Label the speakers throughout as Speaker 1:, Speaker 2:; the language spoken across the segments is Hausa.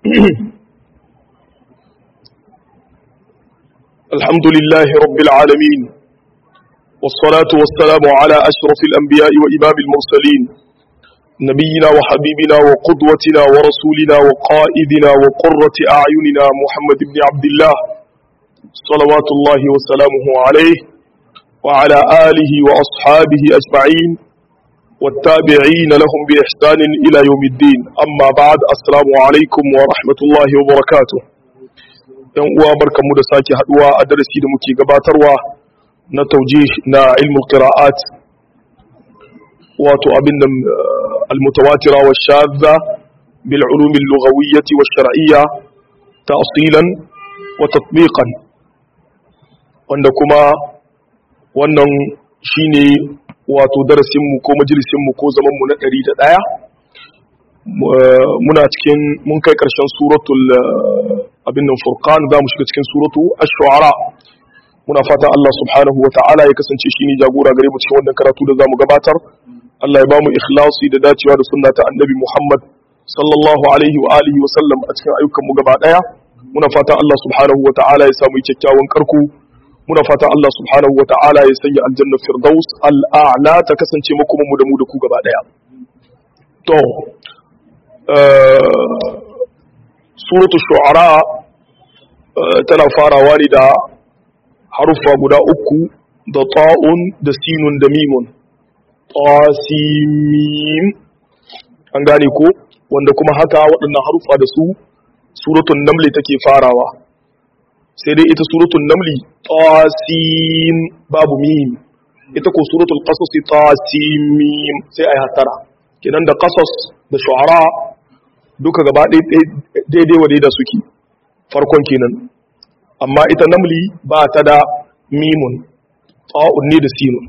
Speaker 1: الحمد لله رب العالمين والصلاة والسلام على أشرف الأنبياء وإمام المرسلين نبينا وحبيبنا وقدوتنا ورسولنا وقائدنا وقرة أعيننا محمد بن عبد الله صلوات الله وسلامه عليه وعلى آله وأصحابه أجمعين والتابعين لهم بإحسان إلى يوم الدين أما بعد السلام عليكم ورحمة الله وبركاته yan uwa barkanmu da sake haduwa a darasi da muke gabatarwa na taujih na ilmul qira'at wato abin nan almutawatira wa shadda bil ulum al lughawiyyah wa shar'iyya ta'silan wa tatbiqan wanda kuma wannan shine wato darasin mu ko majalisin mu ko zaman mu na 101 muna cikin mun kai karshen suratul abin nan furqan za mu shiga cikin suratu ash-shu'ara muna fatan Allah subhanahu wa ta'ala ya kasance shine jagora gare mu cikin wannan karatu da zamu gabatar Allah ya bamu ikhlasi da dacewa da sunna ta annabi Muhammad sallallahu alaihi wa alihi wa sallam a cikin ayyukan mu gaba daya muna fatan Allah subhanahu wa ta'ala ya samu kyakkyawan karku muna fatan Allah subhanahu wa ta'ala ya sanya aljanna firdaus al-a'la ta kasance muku mu da mu da ku gaba daya to suratu shu'ara tana farawa ne da haruffa guda uku da ta'un da sinun da mimun tasimim an gane ko wanda kuma haka waɗannan haruffa da su suratun namli take farawa sai dai ita suratun namli tasim babu mim ita ko suratul qasas tasimim sai ai hatara kenan da qasas da shu'ara duka gaba daidai wa da suke farkon kenan amma ita namli ba ta da mimun ta'un ne da sinun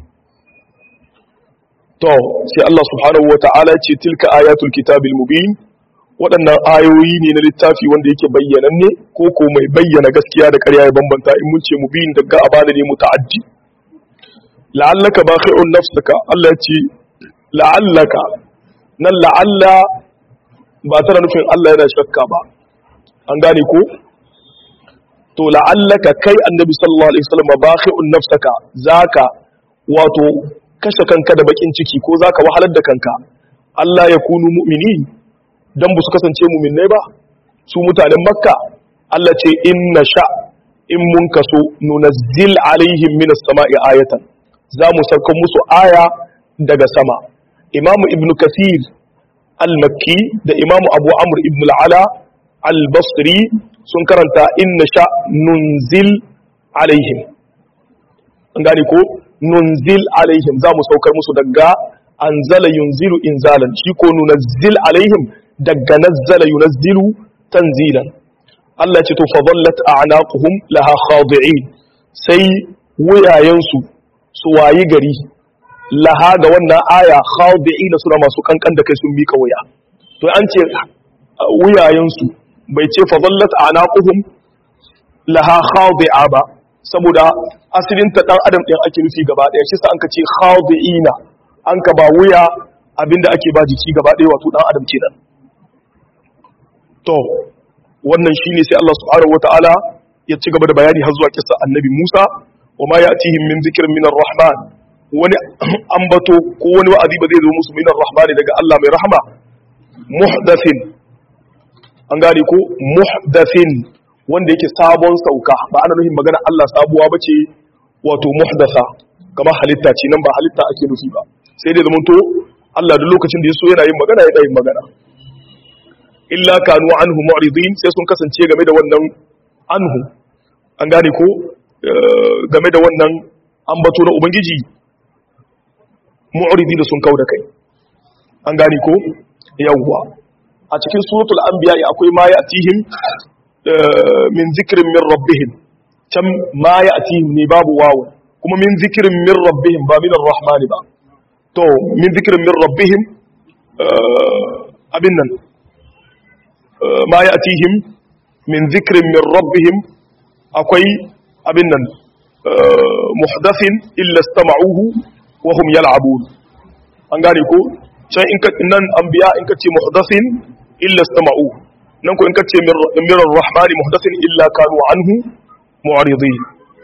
Speaker 1: to sai Allah subhanahu wa ta'ala ce tilka ayatul kitabil mubin waɗannan ayoyi ne na littafi wanda yake bayyananne ko ko mai bayyana gaskiya da ƙarya ya bambanta in mun ce mubin daga abada ne muta'addi la'allaka bakhi'un nafsaka Allah ya ce la'allaka nan la'alla ba tana nufin Allah yana shakka ba an gane ko to la'allaka kai annabi sallallahu alaihi wasallam bakhi'un nafsaka zaka wato kashe kanka da bakin ciki ko zaka wahalar da kanka Allah ya kunu mu'mini dan bu su kasance mu'minai ba su mutanen makka Allah ce inna sha in mun kaso nunazzil alaihim minas sama'i ayatan za mu sauka musu aya daga sama imamu ibnu kathir al-makki da imamu abu amur ibn al'ala al-basri sun karanta inna sha nunzil alaihim an gane ko nunzil alaihim za mu saukar musu daga anzala yunzilu inzalan shi ko nunazzil alaihim daga nazzala yunazzilu tanzilan Allah ce to fadallat a'naquhum laha khadi'in sai wuyayensu su wayi gari laha ga wannan aya khadi'ina suna masu kankan da kai sun mika wuya to an ce wuyayensu bai ce fa zallat anaquhum laha khadi'a ba saboda asalin ta dan adam din ake nufi gaba daya shi sa an ka ce khadi'ina an ka ba wuya abinda ake ba jiki gaba daya wato dan adam kenan to wannan shine sai Allah subhanahu wataala ya ci gaba da bayani har zuwa kissa annabi Musa wa ma ya'tihim min dhikrin min ar-rahman wani ambato ko wani wa'azi ba zai zo musu minar rahmani daga Allah mai rahama muhdathin an gane ko muhdathin wanda yake sabon sauka ba ana nufin magana Allah sabuwa bace wato muhdatha kamar halitta ce nan ba halitta ake nufi ba sai dai zamanto Allah duk lokacin da ya so yana yin magana ya yin magana illa kanu anhu mu'ridin sai sun kasance game da wannan anhu an gane ko game da wannan ambato na ubangiji mu'ridi da sun kau da kai an gane ko yawwa a cikin suratul anbiya akwai ma ya'tihim min zikrin min rabbihim can ma ya'tihim ne babu wawu kuma min zikrin min rabbihim ba min ar-rahman ba to min zikrin min rabbihim abin nan ma ya'tihim min zikrin min rabbihim akwai abin nan muhdathin illa istama'uhu wa hum yal'abun an gane ko can in ka nan anbiya in ka ce muhdathin illa istama'u nan ko in kace min ar-rahmani muhdathin illa kanu anhu mu'ridin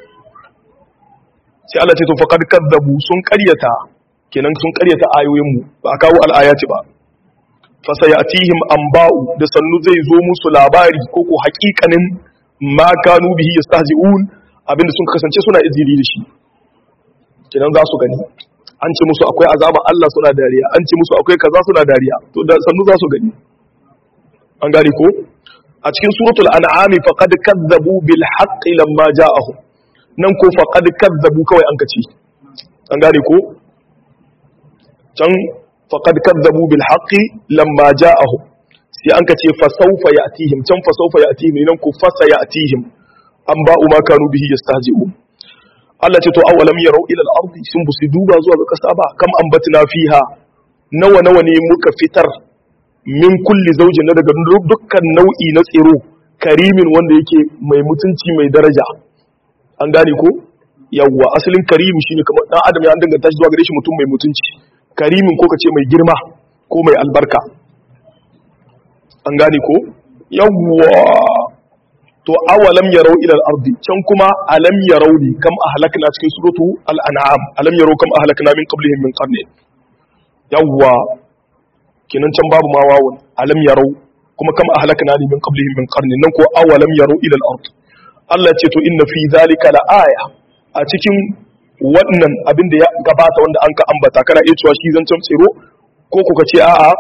Speaker 1: sai Allah ce to faqad kadzabu sun ƙaryata kenan sun ƙaryata ayoyin mu ba kawo al-ayati ba fa sayatihim anba'u da sannu zai zo musu labari ko ko haƙiƙanin ma kanu bihi yastahzi'un abinda sun kasance suna izini da shi kenan za su gani an ce musu akwai azaba Allah suna dariya an ce musu akwai kaza suna dariya to da sannu za su gani an gane ko a cikin suratul an'ami faqad kadzabu bil haqqi lamma ja'ahum nan ko faqad kadzabu kawai an kace an gane ko can faqad kadzabu bil haqqi lamma ja'ahum sai an kace fa sawfa ya'tihim can fa sawfa ya'tihim nan ko fa sayatihim an ba'u ma kanu bihi yastahzi'un Allah ce to awalam yarau ila al-ardi sun busu duba zuwa ga kasa ba kam ambatna fiha nawa nawa ne muka fitar min kulli zaujin na daga dukkan nau'i na tsiro karimin wanda yake mai mutunci mai daraja an gane ko yawwa asalin karimi shine kamar dan adam ya danganta shi zuwa gare shi mutum mai mutunci karimin ko kace mai girma ko mai albarka an gane ko yawwa to awalam yarau ila al-ardi can kuma alam yarau ne kam ahlakna cikin suratu al-an'am alam yarau kam ahlakna min qablihim min qarni yawwa kenan can babu ma wawun alam yarau kuma kam ahlakna ne min qablihim min qarni nan ko awalam yarau ila al-ard Allah ce to inna fi zalika la aya a cikin wannan abin da ya gabata wanda an ka ambata kana iya cewa shi zancen tsiro ko kuka ce a'a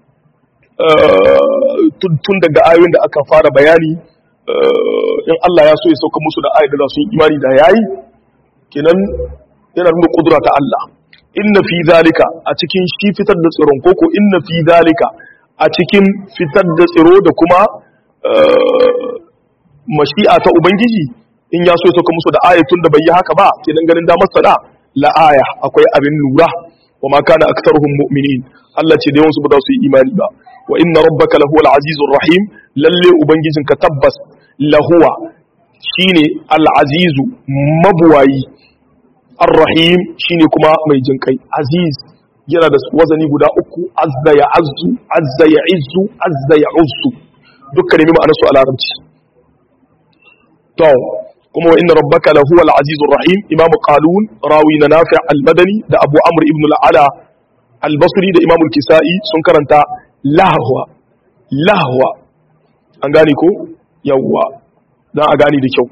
Speaker 1: tun daga ayoyin da aka fara bayani in Allah ya so ya sauka musu da ayat da su yi imani da yayi kenan yana nuna kudura ta Allah inna fi zalika a cikin shi fitar da tsiron koko inna fi zalika a cikin fitar da tsiro da kuma mashi'a ta ubangiji in ya so ya sauka musu da ayatun da bai yi haka ba kenan ganin damar sada la aya akwai abin lura wa ma kana aktsaruhum mu'minin Allah ce da yawan su ba za su yi imani ba wa inna rabbaka lahuwal azizur rahim lalle ubangijinka tabbas lahuwa shine al-azizu mabuwayi ar-rahim shine kuma mai jinkai aziz yana da wazani guda uku azza ya azzu azza ya izzu azza ya uzzu dukkan ne ma'anar su a larabci to kuma wa inna rabbaka lahuwal azizur rahim imamu qalun rawi na nafi' al-madani da abu amr ibn al-ala al-basri da imamu al-kisa'i sun karanta lahwa lahwa an gane ko yawwa dan a gane da kyau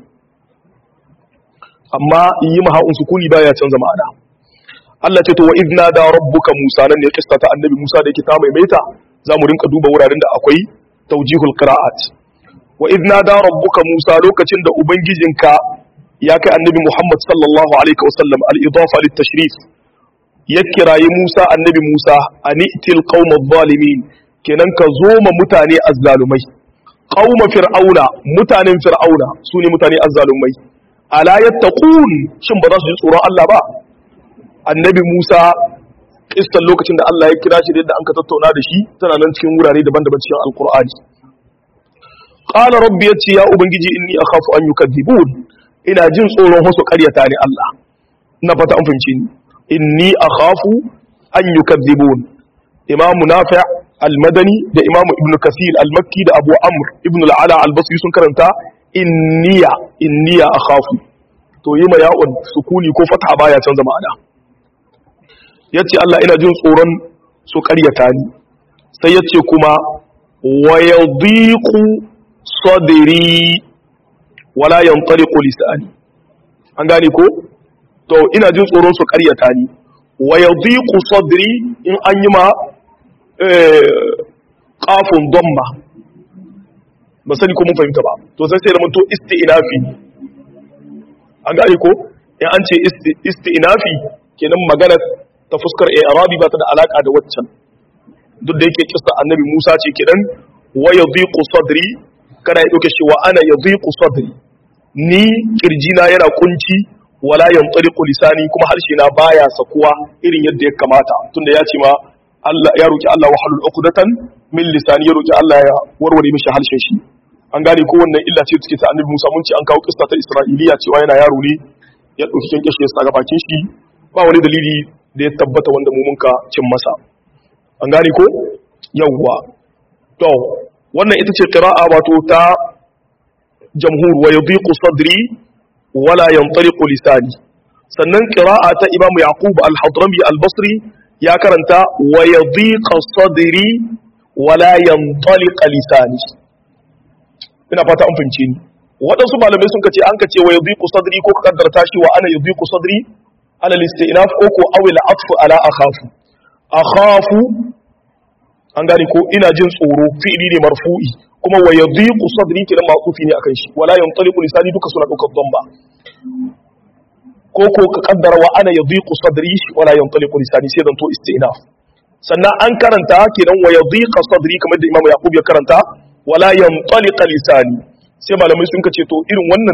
Speaker 1: amma in yi maha'un sukuni baya canza ma'ana Allah ce to wa idna da rabbuka Musa nan ne kista ta annabi Musa da yake ta maimaita zamu rinka duba wuraren da akwai tawjihul qira'at wa idna da rabbuka Musa lokacin da ubangijinka ya kai annabi Muhammad sallallahu alaihi wasallam al-idafa lit-tashrif ya kirayi Musa annabi Musa anitil qaumaz zalimin kenan ka zo ma mutane azzalumai qauma fir'auna mutanen fir'auna sune mutane azzalumai ala yattaqun shin ba za su ji tsoron Allah ba annabi Musa kistan lokacin da Allah ya kira shi da yadda an ka tattauna da shi tana nan cikin wurare daban-daban cikin alqur'ani qala rabbi yati ya ubangiji inni akhafu an yukadzibun ina jin tsoron wasu ƙaryata ne Allah ina fata an fahimci ni inni akhafu an yukadzibun imamu nafi' al-madani da imamu ibnu kasir al-makki da abu amr ibnu al-ala al-basri sun karanta inniya inniya akhafu to yi ma ya'un sukuni ko fatha baya canza ma'ana yace Allah ina jin tsoron su ƙaryata ni sai yace kuma wa yadhiqu sadri wala yantaliqu lisani an gane ko to ina jin tsoron su ƙaryata ni wa yadhiqu sadri in an yi ma qafun damma ba sani ko mun fahimta ba to sai sai da mun to isti'nafi an gane ko in an ce isti'nafi kenan magana ta fuskar i'rabi ba ta da alaka da waccan duk da yake kissa annabi Musa ce kenan wa yadhiqu sadri kana ya dauke shi wa ana yadhiqu sadri ni kirjina yana kunci wala yantaliqu lisani kuma harshe na baya sakuwa irin yadda ya kamata tunda ya ce ma Allah ya roki Allah wahalul uqdatan min lisani ya roki Allah ya warware mishi harshen shi an gane ko wannan illa ce take ta annabi Musa mun ce an kawo kissa ta Isra'iliya cewa yana yaro ne ya dauki kinkashe ya saka bakin shi ba wani dalili da ya tabbata wanda mu munka cin masa an gane ko yawwa to wannan ita ce qira'a wato ta jamhur wa yadhiqu sadri wala yantaliqu lisani sannan qira'a ta imam yaqub al-hadrami al-basri ya karanta wa yadhiqa sadri wala yantaliqa lisani ina fata an fahimce ni waɗansu malamai sun kace an kace wa yadhiqu sadri ko ka kaddarta shi wa ana yadhiqu sadri ala al-istinaf ko ko awil atfu ala akhafu akhafu an gane ko ina jin tsoro fi'ili ne marfu'i kuma wa yadhiqu sadri kenan ma'tufi ne akan shi wala yantaliqu lisani duka suna daukar damba ko ko ka kaddara wa ana yadhiqu sadri wala yantaliqu lisani sai dan to istinaf sannan an karanta kenan wa yadhiqa sadri kamar da imamu yaqub ya karanta wala yantaliqa lisani sai malamai sun kace to irin wannan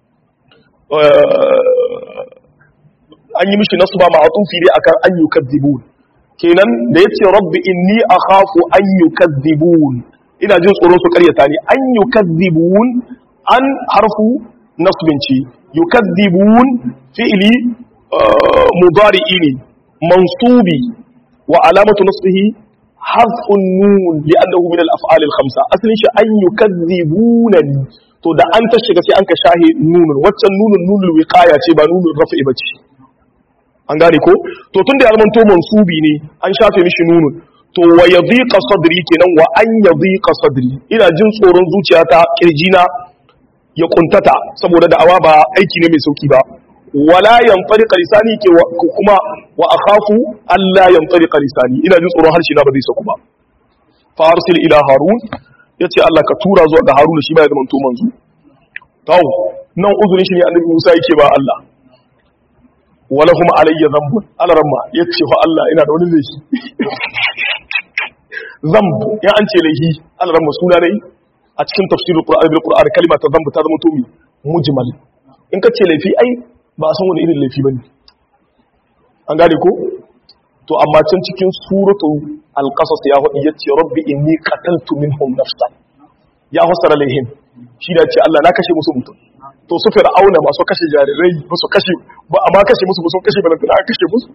Speaker 1: an yi mishi nasba ma'tufi ne akan an yukadzibun kenan da yace rabbi inni akhafu an yukadzibun ina jin tsoron su karyata ni an yukadzibun an harfu nasbin ce yukadzibun fi'li mudari'i ne mansubi wa alamatu nasbihi hazfun nun li'annahu min al-af'al al-khamsa asalin shi an yukazzibunani to da an ta shiga sai an ka shahe nunun waccan nunun nunul wiqaya ce ba nunul raf'i bace an gane ko to tunda ya zama to mansubi ne an shafe mishi nunun to wa yadhiqa sadri kenan wa an yadhiqa sadri ina jin tsoron zuciyata kirjina ya kuntata saboda da'awa ba aiki ne mai sauki ba wala yanfariqa lisani ke kuma wa akhafu alla yanfariqa lisani ina jin tsoron harshe na ba zai saku ba fa arsil ila harun yace Allah ka tura zuwa ga harun shi ba ya zama to manzo tawo nan uzurin shi ne annabi Musa yake ba Allah wala kuma alayya zambun alaramma yace fa Allah ina da wani laifi zamb ya an ce laifi alaramma suna dai a cikin tafsirul qur'ani bil qur'ani kalma ta zamb ta zama to mujmal in ka ce laifi ai ba a san wani irin laifi ba ne an gane ko to amma can cikin suratu alƙasas ya haɗi ya ce rabbi inni qataltu minhum nafsan ya hasara laihim shi da ce Allah na kashe musu mutum to su fir'auna masu kashe jarirai ba su kashe ba amma kashe musu ba sun kashe ba na kashe musu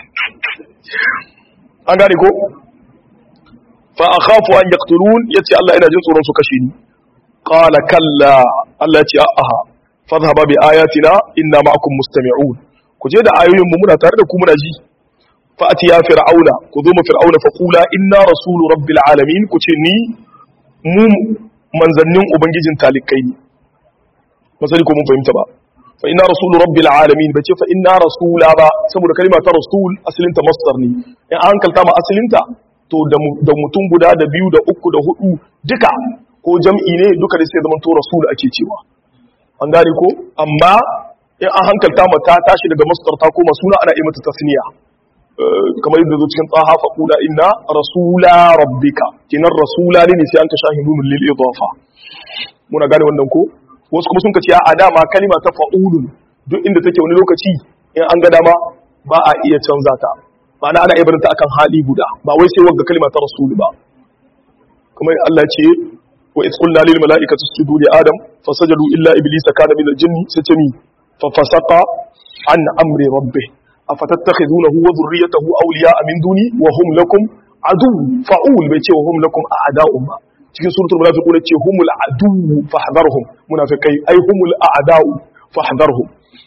Speaker 1: an gane ko fa akhafu an yaqtulun yace Allah ina jin tsoron su kashe ni qala kalla Allah ya ce a'a fadhhaba bi ayatina inna ma'akum mustami'un ku je da ayoyin mu muna tare da ku muna ji fa atiya fir'auna ku zo mu fir'auna fa qula inna rasulu rabbil alamin ku ce ni mu manzannin ubangijin talikai ne masali ko mun fahimta ba fa inna rasulu rabbil alamin bace fa inna rasula ba saboda kalma ta rasul asalin ta masdar ne in an kalta ma asalin ta to da mutum guda da biyu da uku da hudu duka ko jam'i ne duka da sai zaman to rasul ake cewa an gane ko amma in an hankalta mata tashi daga masdar ta koma suna ana yi mata tasniya kamar yadda zo cikin tsaha fa qula inna rasula rabbika kinan rasula ne sai an ka shahi nunul lil idafa muna gane wannan ko wasu kuma sun ka ce a dama kalima ta fa'ulun duk inda take wani lokaci in an ga dama ba a iya canza ta ma'ana ana ibarinta akan hali guda ba wai sai wagga kalima ta rasul ba kamar Allah ce wa iz qulna lil mala'ikati isjudu li adam fasajadu illa iblisa kana min al-jinn sajami fa fasaqa an amri rabbih afatattakhidunahu wa dhurriyyatahu awliya'a min duni wa hum lakum adu fa'ul bai ce wa hum lakum a'da'u ba cikin suratul munafiqun ce humul adu fahdharhum munafiqai ai humul a'da'u fahdharhum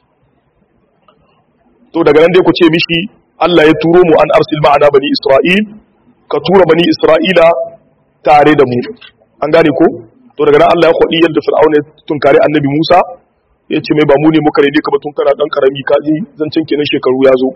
Speaker 1: to daga nan dai ku ce mishi Allah ya turo mu an arsil ma'ana bani Isra'il ka tura bani Isra'ila tare da mu an gane ko to daga nan Allah ya kwadi yadda Fir'auna ya tunkare Annabi Musa ya ce mai ba mu ne muka rede ka ba tun kana dan karami ka ji zancen kenan shekaru ya zo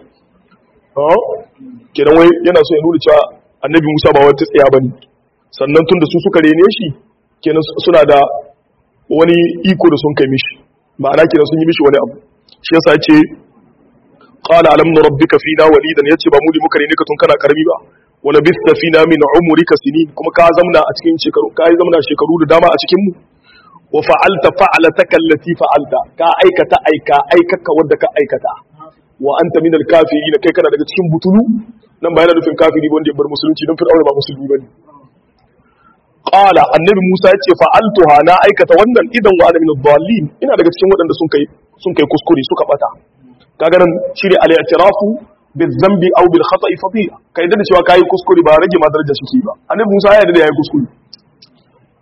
Speaker 1: kenan wai yana so ya nuna cewa Annabi Musa ba wata tsaya bane sannan tun da su suka rene shi kenan suna da wani iko da sun kai mishi ma'ana kenan sun yi mishi wani abu shi yasa ya ce qala alam nurabbika fina walidan yace ba mu ne muka rene ka tun kana karami ba wala bista fina min umrika sinin kuma ka zamna a cikin shekaru ka zamna shekaru da dama a cikin mu wa fa'alta fa'alataka allati fa'alta ka aikata aika aikaka wanda ka aikata wa anta min al-kafirin kai kana daga cikin butulu nan ba yana nufin kafiri wanda ya bar musulunci don fir'auna ba musulmi bane qala annabi Musa yace fa'altuha na aikata wannan idan wa ana min ad-dallin ina daga cikin waɗanda sun kai sun kai kuskure suka bata kaga nan shine al-i'tirafu bil-dhanbi aw bil-khata'i fadila kai da cewa kai kuskure ba rage ma daraja shi ba annabi Musa ya yarda da yayi kuskure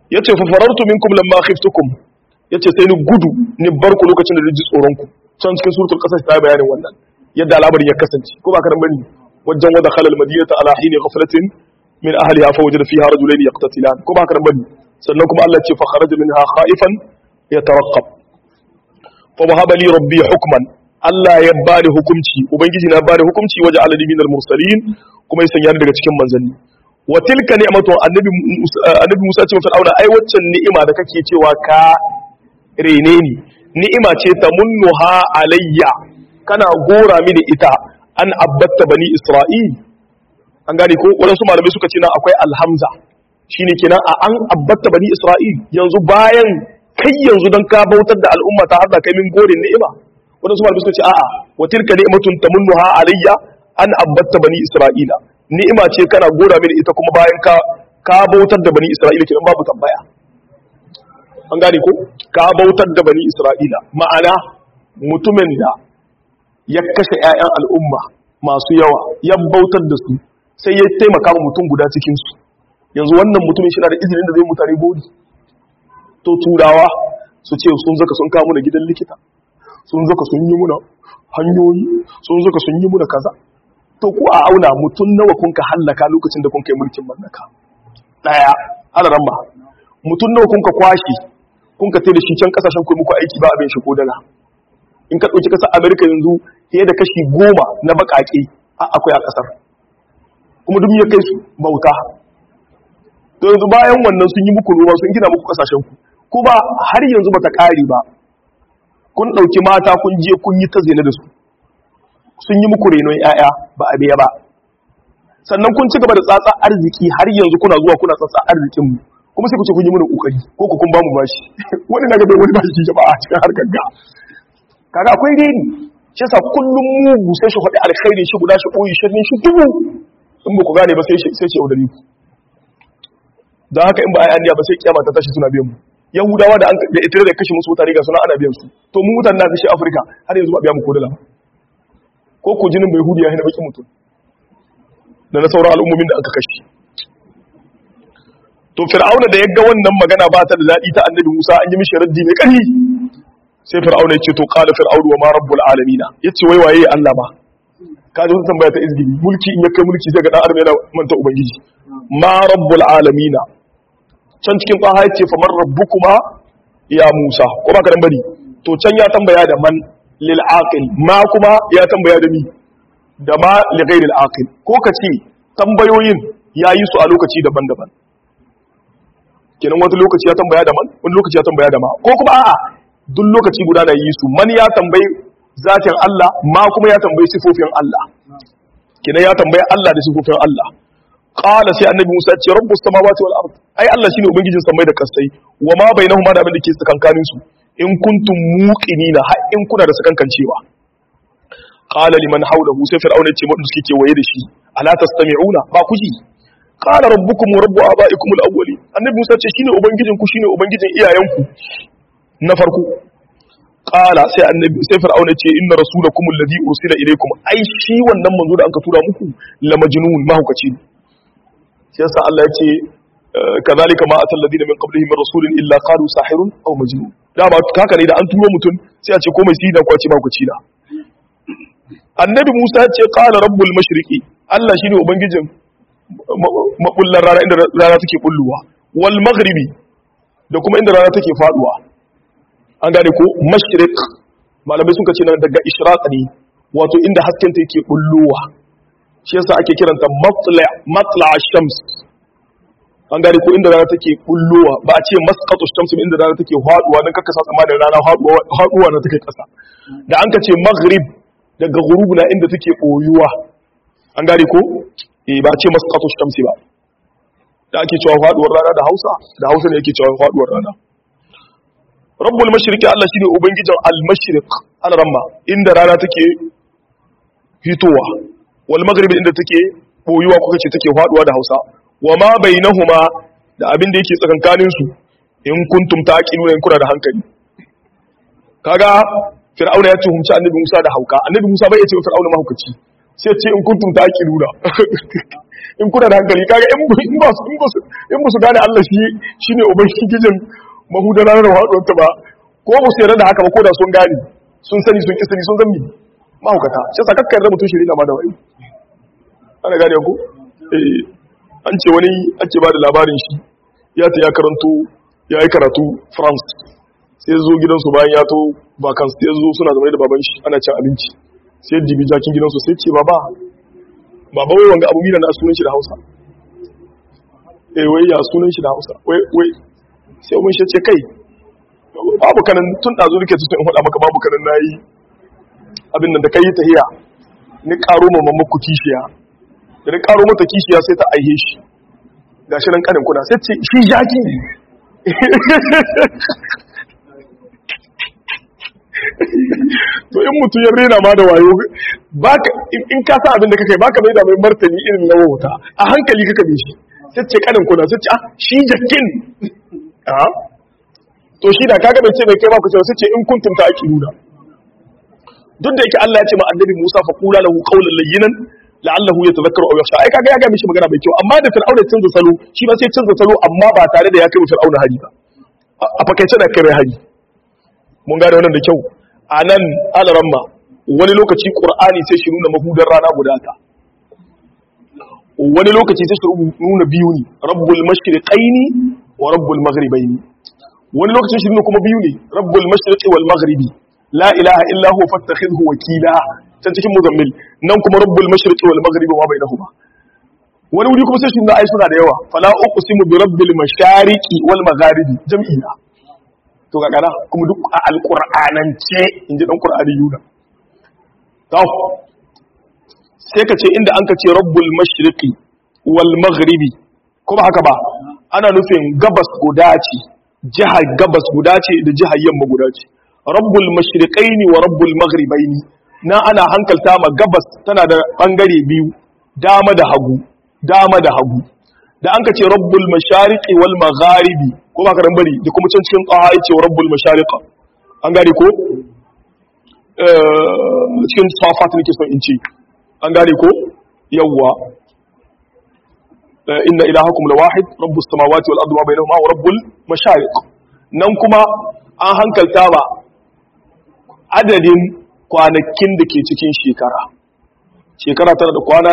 Speaker 1: yace fa farartu minkum lamma khiftukum yace sai ni gudu ni bar ku lokacin da ji tsoron ku can cikin suratul qasas ta bayanin wannan yadda al'amarin ya kasance ko ba karan bane wajen wada khalal madinata ala hini ghaflatin min ahliha fa wajada fiha rajulayn yaqtatilan ko ba karan bane sannan kuma Allah ya ce fa kharaja minha khaifan yataraqqab fa wahaba li rabbi hukman Allah ya bani hukunci ubangiji na bani hukunci waje aladi minal mursalin kuma ya sanya ni daga cikin manzanni wa tilka ni'matu annabi Musa annabi Musa ce wa Fir'auna ai waccan ni'ima da kake cewa ka rene ni ni'ima ce ta munnuha alayya kana gora mini ita an abbatta bani Isra'il an gane ko wadansu malamai suka ce na akwai alhamza shine kenan a an abbatta bani Isra'il yanzu bayan kai yanzu don ka bautar da al'umma ta har da kai min gorin ni'ima wadansu malamai suka ce a'a wa tilka ni'matun tamunnuha alayya an abbatta bani Isra'ila ni'ima ce kana gora mini ita kuma bayan ka ka bautar da bani Isra'ila kenan babu tambaya an gane ko ka bautar da bani Isra'ila ma'ana mutumin da ya kashe ƴaƴan al'umma masu yawa ya bautar da su sai ya taimaka ma mutum guda cikin su yanzu wannan mutumin shi na da izinin da zai mutane bodi to turawa su ce sun zaka sun kawo muna gidan likita sun zaka sun yi muna hanyoyi sun zaka sun yi muna kaza to ku a auna mutum nawa kun ka hallaka lokacin da kun kai mulkin mallaka daya alaran ma mutum nawa kun ka kwashi kun ka da shi can kasashen ku muku aiki ba abin shi ko dala in ka dauki kasar America yanzu fiye da kashi goma na bakake akwai a kasar kuma duk ya kai su bauta to yanzu bayan wannan sun yi muku ruwa sun gina muku kasashen ku kuma har yanzu bata kare ba kun dauki mata kun je kun yi ta zina da su sun yi muku renon 'ya'ya ba a biya ba sannan kun ci gaba da tsatsa arziki har yanzu kuna zuwa kuna tsatsa arzikinmu kuma sai ku ce kun yi mana kokari ko ku kun ba mu bashi wani na ga bai wani bashi jama'a a cikin harkar ga kaga akwai reni shi yasa kullum mugu sai shi faɗi alkhairi shi guda shi ɓoye shirin shi dubu in ba ku gane ba sai sai ce yaudare ku don haka in ba a yi ba sai kiyama ta tashi suna biyan mu yahudawa da da ita da kashe musu mutane ga suna ana biyan su to mu mutanen na kashe afirka har yanzu ba biya mu ko dala ba ko ko jinin bai hudu ya hina bakin mutum da na sauran al'ummomin da aka kashe to fir'auna da ya ga wannan magana ba ta da daɗi ta annabi musa an yi mishi raddi mai ƙarfi sai fir'auna ya ce to qala fir'aunu wa ma rabbul alamin yace wai waye Allah ba ka ji wannan tambaya ta izgili mulki in ya kai mulki sai ga dan adam yana manta ubangiji ma rabbul alamin can cikin tsaha yace fa man rabbukuma ya musa ko ba ka dan bari to can ya tambaya da man lil aqil ma kuma ya tambaya da ni da ma li ghairil aqil ko kace tambayoyin yayi su a lokaci daban-daban kenan wani lokaci ya tambaya da man wani lokaci ya tambaya da ma ko kuma a'a duk lokaci guda da yi su man ya tambayi zatin Allah ma kuma ya tambayi sifofin Allah kenan ya tambayi Allah da sifofin Allah qala sai annabi Musa ya ce rabbus samawati wal ard ai Allah shine ubangijin samai da kasai wa ma bainahuma da abin da ke tsakankanin su in kuntum muqinina har in kuna da sakankancewa qala liman hawlahu sai fir'auna ya ce mutum suke kewaye da shi ala tastami'una ba ku ji qala rabbukum wa rabbu abaikum al-awwalin annabi Musa ce shine ubangijin ku shine ubangijin iyayenku na farko qala sai annabi sai fir'auna ce inna rasulakum alladhi ursila ilaykum ai shi wannan manzo da anka tura muku la majnun mahaukaci ne shi yasa Allah ya ce kazalika ma atal ladina min qablihim min rasulin illa qalu sahirun aw majnun da ba haka ne da an turo mutum sai a ce ko mai sida ko a ce mahaukaci na annabi Musa ya ce qala rabbul mashriqi Allah shine ubangijin mabullar rana inda rana take bulluwa wal maghribi da kuma inda rana take faduwa an gane ko mashriq malamai sun ce nan daga ishraq ne wato inda hasken ta yake bullowa shi yasa ake kiranta matla matla shams an gane ko inda rana take bullowa ba a ce masqatu shams inda rana take faduwa dan kaka sa tsama da rana faduwa faduwa na take kasa da an ka ce maghrib daga ghurub na inda take boyuwa an gane ko eh ba a ce masqatu shams ba da ake cewa faduwar rana da Hausa da Hausa ne yake cewa faduwar rana rabbul mashriqi Allah shine ubangijin al-mashriq al-ramma inda rana take fitowa wal maghribi inda take boyuwa kuka ce take faduwa da Hausa wa ma bainahuma da abin da yake tsakankanin su in kuntum taqiluna in kuna da hankali kaga fir'auna ya tuhumci annabi Musa da hauka annabi Musa bai ya ce fir'auna mahaukaci sai ce in kuntum ta aki nuna in kuna da hankali kaga in ba su in ba su gane Allah shi shine ubangijin mahudana da haɗuwar ta ba ko ba su yarda da haka ba ko da sun gane sun sani sun kisani sun zambi mahaukata shi sa kakkar da mutum shirina ma da wai ana gane ku eh an ce wani ake ba da labarin shi ya ta ya karanto ya yi karatu france sai zo gidansu bayan ya to bakan sai zo suna zama da baban shi ana cin abinci sai jibi jakin gidansu sai ce baba baba wai wanga abu mina na sunan shi da hausa eh wai ya sunan shi da hausa wai wai sai mun shi ce kai babu kanan tun ɗazu nake tutun in faɗa maka babu kanan nayi abin nan da kai tahiya ni karo ma mamma ku kishiya da ni karo mata kishiya sai ta aihe shi gashi nan kanin kuna sai ce shi jaki ne to in mutum ya rena ma da wayo baka in ka sa abin da kake baka mai da mai martani irin na wauta a hankali kaka bi shi sai ce kanin kuna sai ce ah shi jakin ah to shi da kaga bai ce mai kai ba ku ce sai ce in kuntum ta aqiluna duk da yake Allah ya ce ma annabi Musa fa qula lahu qawlan layyinan la'allahu yatadhakkaru aw yakhsha ai kaga ya ga mishi magana mai kyau amma da Fir'auna ya canza salo shi ba sai canza salo amma ba tare da ya kai Fir'auna hari ba a fakaice da kai mai hari mun gane wannan da kyau a nan alaramma wani lokaci qur'ani sai shi nuna mahudar rana guda ta wani lokaci sai shi nuna biyu ne rabbul mashriqaini wa rabbul maghribaini wani lokacin shi nuna kuma biyu ne rabbul mashriqi wal maghribi la ilaha illa huwa fattakhidhu wakila can cikin muzammil nan kuma rabbul mashriqi wal maghribi wa bainahuma wani wuri kuma sai shi ai suna da yawa fala uqsimu bi rabbil mashariqi wal magharibi jam'ina to ga kana kuma duk a alqur'anance inji dan qur'ani yuna to sai ka ce inda an ka ce rabbul mashriqi wal maghribi kuma haka ba ana nufin gabas guda ce jihar gabas guda ce da jihar yamma guda ce rabbul mashriqaini wa rabbul maghribaini na ana hankalta ma gabas tana da bangare biyu dama da hagu dama da hagu da an ka ce rabbul mashariqi wal magharibi ko ba ka dan bari da kuma can cikin qaha yace rabbul mashariqa an gane ko eh cikin safat nake son in ce an gane ko yawwa inna ilahakum lawahid rabbus samawati wal ardi wa bainahuma wa rabbul mashariq nan kuma an hankalta ba adadin kwanakin da ke cikin shekara shekara tana da kwana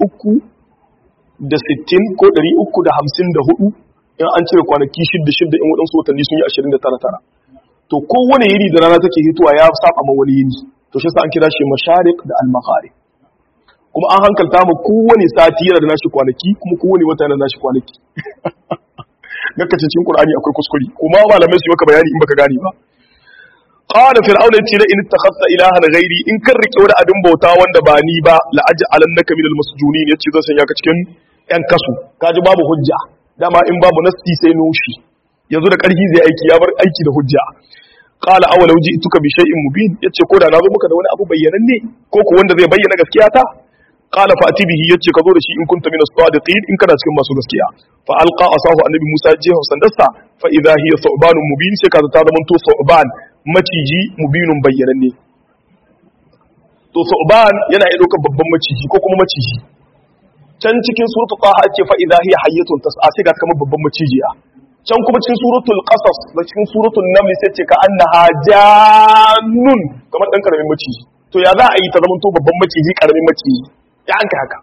Speaker 1: 360 ko 354 in an cire kwanaki shidda shidda in waɗansu watanni sun yi 29 tara to kowane yiri da rana take hituwa ya saba ma wani yini to shi sa an kira shi mashariq da al-magharib kuma an hankalta mu kowane sati yana da nashi kwanaki kuma kowane wata yana da nashi kwanaki gaka cikin qur'ani akwai kuskure kuma malamai su maka bayani in baka gane ba qala fir'auna yace la in takhassa ilahan ghairi in kan rike wani abin bauta wanda ba ni ba la aj'alannaka minal masjunin yace zan sanya ka cikin yan kasu kaji babu hujja dama in babu nasti sai nushi yanzu da karfi zai aiki ya bar aiki da hujja qala awalau ji'tuka bi shay'in mubin yace ko da na zo maka da wani abu bayyananne ko ko wanda zai bayyana gaskiya ta qala fa'ti bihi yace ka zo da shi in kunta min as-sadiqin in kana cikin masu gaskiya fa alqa asahu annabi Musa jiha sandarsa fa idha hiya thu'banun mubin sai ka ta zama to thu'ban maciji mubinun bayyananne to thu'ban yana iya daukar babban maciji ko kuma maciji can cikin suratul taha ake fa idha hiya hayyatun tas'a sai ga kamar babban macijiya can kuma cikin suratul qasas da cikin suratul naml sai ce ka annaha jannun kamar dan karamin maciji to ya za a yi ta zama to babban maciji karamin maciji ya an ka haka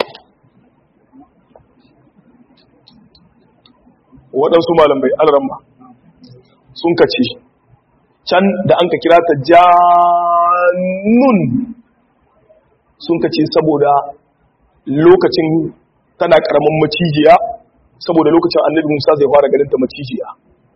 Speaker 1: waɗansu malamai alramma sun kace can da an ka kira ta jannun sun kace saboda lokacin tana karamin macijiya saboda lokacin annabi Musa zai fara ganin ta macijiya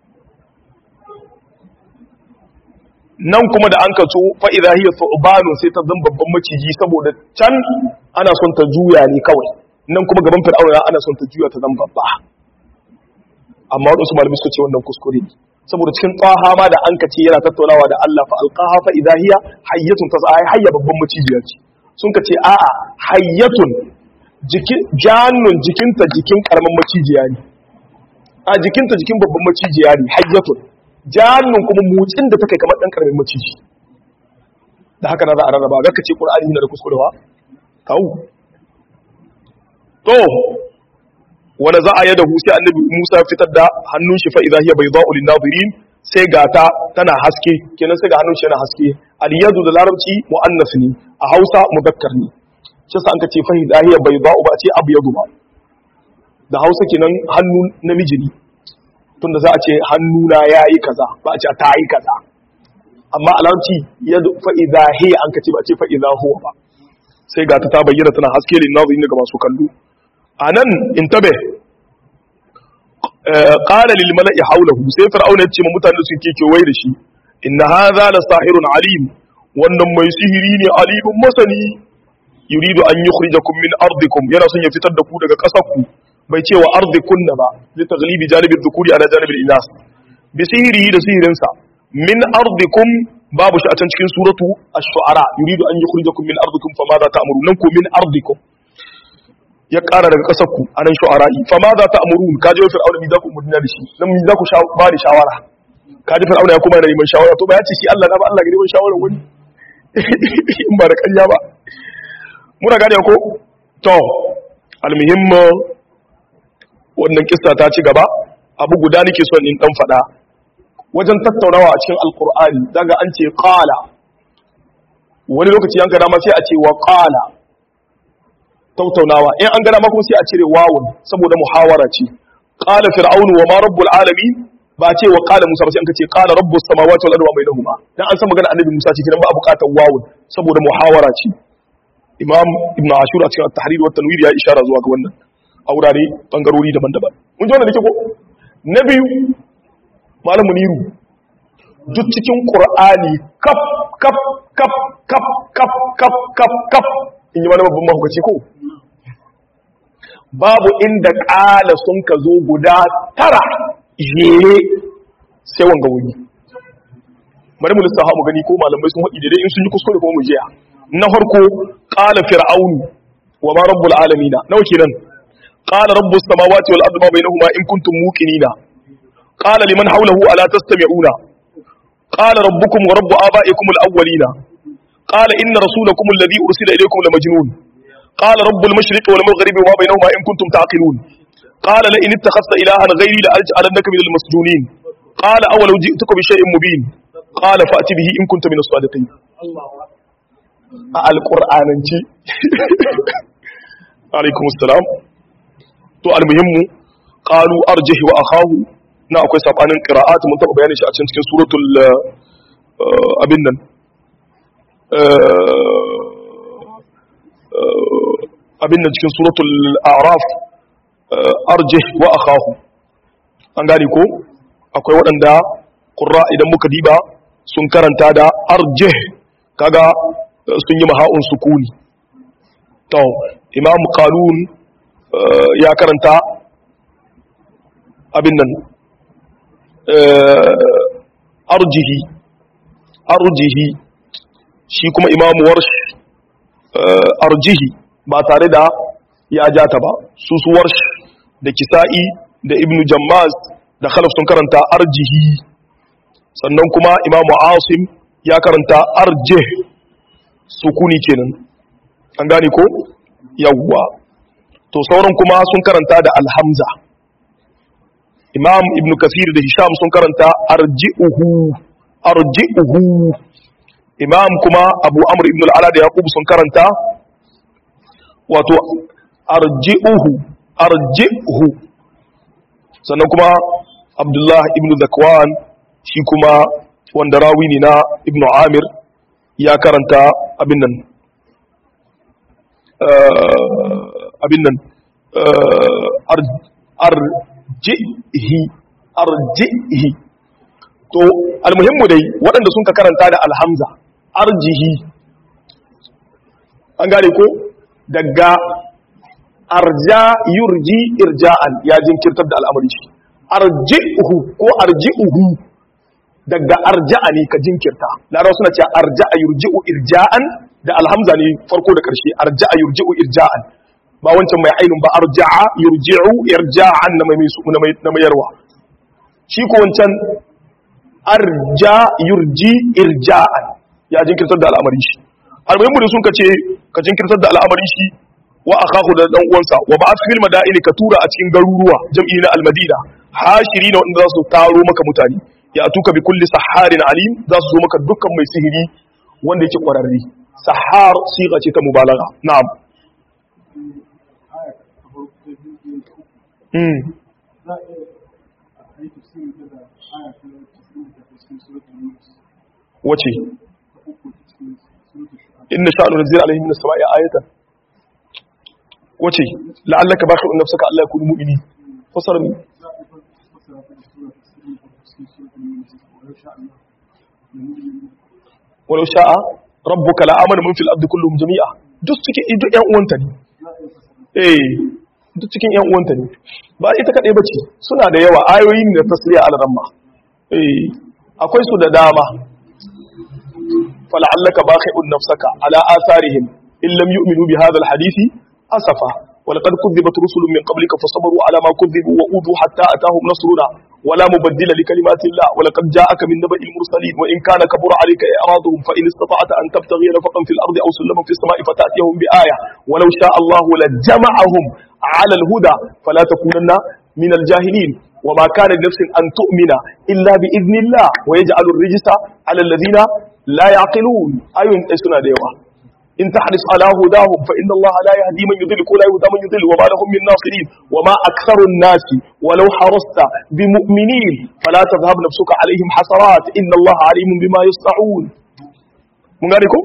Speaker 1: nan kuma da an kaso fa idza hiya thu'banun sai ta zama babban maciji saboda can ana son ta juya ne kawai nan kuma gaban fir'auna ana son ta juya ta zama babba amma wadansu malamai suka ce wannan kuskure ne saboda cikin tsaha ma da an kace yana tattaunawa da Allah fa alqaha fa idza hiya hayyatun tas'a hayya babban macijiya ce sun kace a'a hayyatun jikin jannun jikinta jikin karamin macijiya ne a jikinta jikin babban macijiya ne hayyatun jannun kuma motsin da take kamar dan karamin maciji da haka na za a rarraba ga kace qur'ani yana da kuskurewa tau to wanda za a yada sai annabi Musa fitar da hannun shi fa idza hiya bayda'u lin-nazirin sai gata tana haske kenan sai ga hannun shi yana haske al-yadu da larabci muannas ne a Hausa mudakkar ne shi sa an ka ce fa idza hiya bayda'u ba a ce abyadu ba da Hausa kenan hannu namiji ne tunda za a ce hannu na yayi kaza ba a ce ta yi kaza amma a larabci yadu fa idza hiya an ka ce ba a ce fa idza huwa ba sai gata ta bayyana tana haske lin-nazirin ga masu kallo a nan intabe ƙala lilmala'i haulahu sai fir'auna ya ce ma mutane su ke kewaye da shi inna hadha la sahirun alim wannan mai sihiri ne alimun masani yuridu an yukhrijakum min ardikum yana son ya fitar da ku daga ƙasar ku bai ce wa ardikunna ba li taghlibi janibi dhukuri ala janibi inas bi sihiri da sihirinsa min ardikum babu shi a can cikin suratu ash-shu'ara yuridu an yukhrijakum min ardikum fama za ta'murun nan ko min ardikum ya ƙara daga ƙasar ku a nan shu'ara'i fa ma za ta amurun ka ji fir'auna mi za ku mudina da shi nan mi za ku ba ni shawara ka ji fir'auna ya kuma yana neman shawara to ba ya ce shi Allah na ba Allah ga neman shawara wani in ba da ƙarya ba muna gane ko to almuhim wannan kissa ta ci gaba abu guda nake son in dan faɗa wajen tattaunawa a cikin alqur'ani daga an ce qala wani lokaci yanka dama sai a ce wa qala tautaunawa in an gada makon sai a cire wawun saboda muhawara ce qala fir'aunu wa ma rabbul alamin ba ce wa qala musa ba sai an kace qala rabbus samawati wal ardi wa bainahuma dan an san magana annabi musa ce kidan ba a bukatar wawun saboda muhawara ce imam ibnu ashur a cikin at-tahrir wa tanwir ya ishara zuwa ga wannan a wurare bangarori daban-daban mun ji wannan dake ko na biyu malam muniru duk cikin qur'ani kaf kaf kaf kaf kaf kaf kaf kaf in yi wani babban mahukaci ko babu inda ƙala sun ka zo guda tara jere sai wanga wuri bari mu lissafa mu gani ko malamai sun haɗi daidai in sun yi kuskure ko mu jiya na farko ƙala fir'aunu wa ma rabbul alamina nawa kenan qala rabbus samawati wal ardi ma bainahuma in kuntum muqinina qala liman hawlahu ala tastami'una qala rabbukum wa rabbu abaikum al awwalina قال إن رسولكم الذي أرسل إليكم لمجنون قال رب المشرق والمغرب وما بينهما إن كنتم تعقلون قال لئن اتخذت إلها غيري لأجعلنك من المسجونين قال أولو جئتك بشيء مبين قال فأتي به إن كنت من الصادقين القرآن انتي عليكم السلام تو المهم قالوا أرجه وأخاه na akwai sabanin qira'at mun taba bayani shi a cikin suratul abin nan abin nan cikin suratul araf arjih wa akhahu an gane ko akwai waɗanda qurra idan muka diba sun karanta da arjih kaga sun yi maha'un sukuni to imam qalun ya karanta abin nan arjihi arjihi shi kuma imamu warsh arjihi ba tare da ya ja ta ba su su warsh da kisa'i da ibnu jammaz da khalaf sun karanta arjihi sannan kuma imamu asim ya karanta arjih sukuni kenan an gane ko yawwa to sauran kuma sun karanta da alhamza imam ibnu kasir da hisham sun karanta arji'uhu arji'uhu imam kuma abu amr ibn al'ala da yaqub sun karanta wato arji'uhu arji'uhu sannan kuma abdullah ibn zakwan shi kuma wanda rawi ne na ibn amir ya karanta abin nan abin nan arjihi arjihi to almuhimmu dai waɗanda sun ka karanta da alhamza arjihi an gane ko daga arja yurji irja'an ya jinkirtar da al'amari shi arji'uhu ko arji'uhu daga arja'a ne ka jinkirta larawa suna cewa arja'a yurji'u irja'an da alhamza ne farko da ƙarshe arja'a yurji'u irja'an ba wancan mai ainun ba arja'a yurji'u irja'an na mai na mayarwa shi ko wancan arja yurji irja'an ya jinkirtar da al'amari shi almuhimmu da sun ka ce ka jinkirtar da al'amarin shi wa akahu da dan uwansa wa ba'ath fil madaini ka tura a cikin garuruwa jam'i na al-madina hashiri na wanda za su taro maka mutane ya atuka bi kulli saharin alim za su zo maka dukkan mai sihiri wanda yake kwararre sahar siga ce ta mubalagha na'am mm wace inna sha'anu nazzil alaihim min as-sama'i ayatan wace la'allaka bakhi'un nafsaka alla yakunu mu'mini fasara ni walau sha'a rabbuka la'amana man fil ardi kulluhum jami'a duk cikin duk ƴan uwanta ne eh duk cikin ƴan uwanta ne ba ita kadai bace suna da yawa ayoyi ne da tasriya al-ramma eh akwai su da dama fala'allaka bakhi'un nafsaka ala atharihim in lam yu'minu bi hadha al-hadisi asafa ولقد كذبت رسل من قبلك فصبروا على ما كذبوا وأوذوا حتى أتاهم نصرنا ولا مبدل لكلمات الله ولقد جاءك من نبأ المرسلين وإن كان كبر عليك إعراضهم فإن استطعت أن تبتغي نفقا في الأرض أو سلما في السماء فتأتيهم بآية ولو شاء الله لجمعهم على الهدى فلا تكونن من الجاهلين وما كان لنفس أن تؤمن إلا بإذن الله ويجعل الرجس على الذين لا يعقلون أيون سنة ديوة إن تحرص على هداهم فإن الله لا يهدي من يضل ولا يهدى من يضل وما لهم من ناصرين وما أكثر الناس ولو حرصت بمؤمنين فلا تذهب نفسك عليهم حسرات إن الله عليم بما يصنعون من ذلكم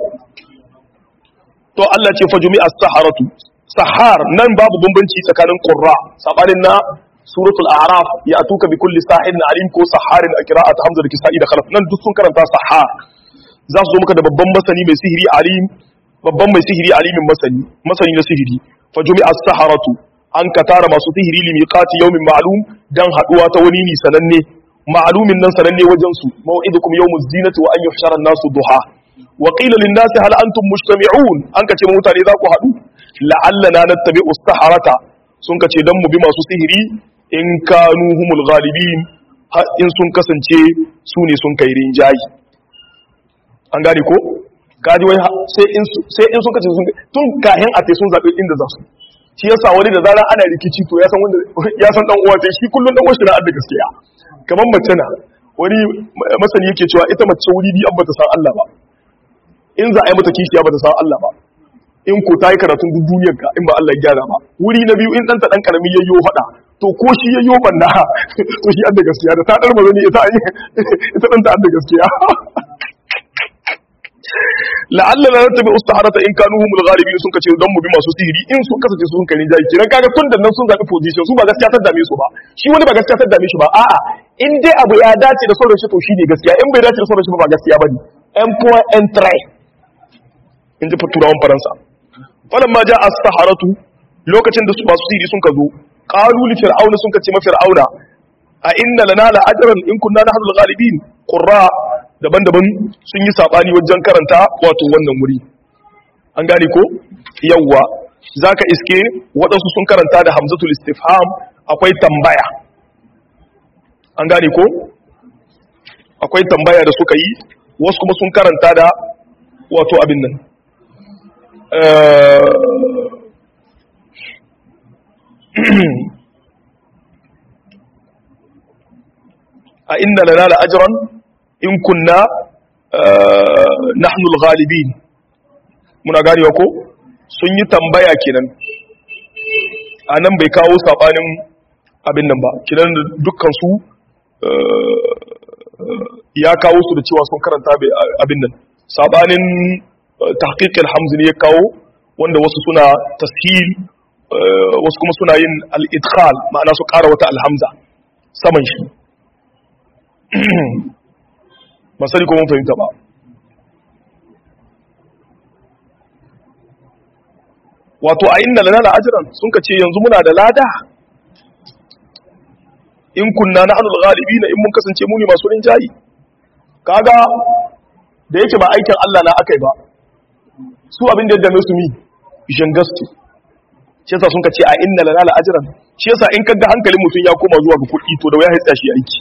Speaker 1: to Allah ce fa jumi'a saharatu sahar nan babu bambanci tsakanin qurra sabanin na suratul a'raf ya atuka bi kulli sahirin alim ko saharin a qira'at hamza da kisa'i da khalaf nan duk sun karanta sahar za su zo maka da babban masani mai sihiri alim babban mai sihiri alimin masani masani na sihiri fa jumi'a saharatu an ka tara masu sihiri li miqati yawmin ma'lum dan haduwa ta wani ni sananne ma'lumin nan sananne wajen su maw'idukum yawmuz zinati wa an yuhshara an-nasu duha wa qila lin-nasi hal antum mujtami'un an ka ce mutane za ku hadu la'allana nattabi'u as-saharata sun ka ce dan mu bi masu sihiri in kanu humul ghalibin in sun kasance su ne sun kai rinjayi an gane ko kaji wai sai in sai in sun kace sun tun kahin a te sun zabe inda za su shi yasa wani da zaran ana rikici to ya san wanda ya san dan uwa sai shi kullun dan uwa shi na da gaskiya kamar mace na wani masani yake cewa ita mace wuri bi an bata san Allah ba in za a yi mata kishiya bata san Allah ba in ko ta yi karatun duk duniyar ka in ba Allah ya gyara ba wuri na biyu in ɗanta ɗan karami yayyo faɗa to ko shi yayyo banna to shi an da gaskiya da ta ɗar mazani ita ita ɗanta an da gaskiya la'alla la tabi ustaharata in kanu humul ghalibin sun kace dan mu bi masu sihiri in sun kasance sun kai jayi kiran kaga tun da nan sun zabi position su ba gaskiya ta dame su ba shi wani ba gaskiya ta dame shi ba a'a in dai abu ya dace da sauran shi to shine gaskiya in bai dace da sauran shi ba gaskiya bane en point en trai in ji turawan faransa falamma ja as-saharatu lokacin da su masu sihiri sun ka zo qalu li fir'auna sun kace ma fir'auna a inna lana la ajran in kunna nahnu al-ghalibin qurra daban-daban sun yi saɓani wajen karanta wato wannan wuri an gane ko yawwa za ka iske waɗansu sun karanta da hamzatul istifham akwai tambaya an gane ko akwai tambaya da suka yi wasu kuma sun karanta da wato abin nan a inna lana la ajran in kunna nahnu al-ghalibin muna ganewa ko sun yi tambaya kenan anan bai kawo sabanin abin nan ba kenan dukkan su ya kawo su da cewa sun karanta abin nan sabanin tahqiq al-hamz ne ya kawo wanda wasu suna tashil wasu kuma suna yin al-idkhal ma'ana su ƙara wata alhamza saman shi ba sani ko mun fahimta ba wato a inna lana ajran sun ka ce yanzu muna da lada in kunna na anul ghalibina in mun kasance mu ne masu rinjayi kaga da yake ba aikin Allah na akai ba su abin da ya dame su mi jangastu shi yasa sun ka ce a inna lana ajran shi yasa in kaga hankalin mutum ya koma zuwa ga kuɗi to da waya hitsa shi aiki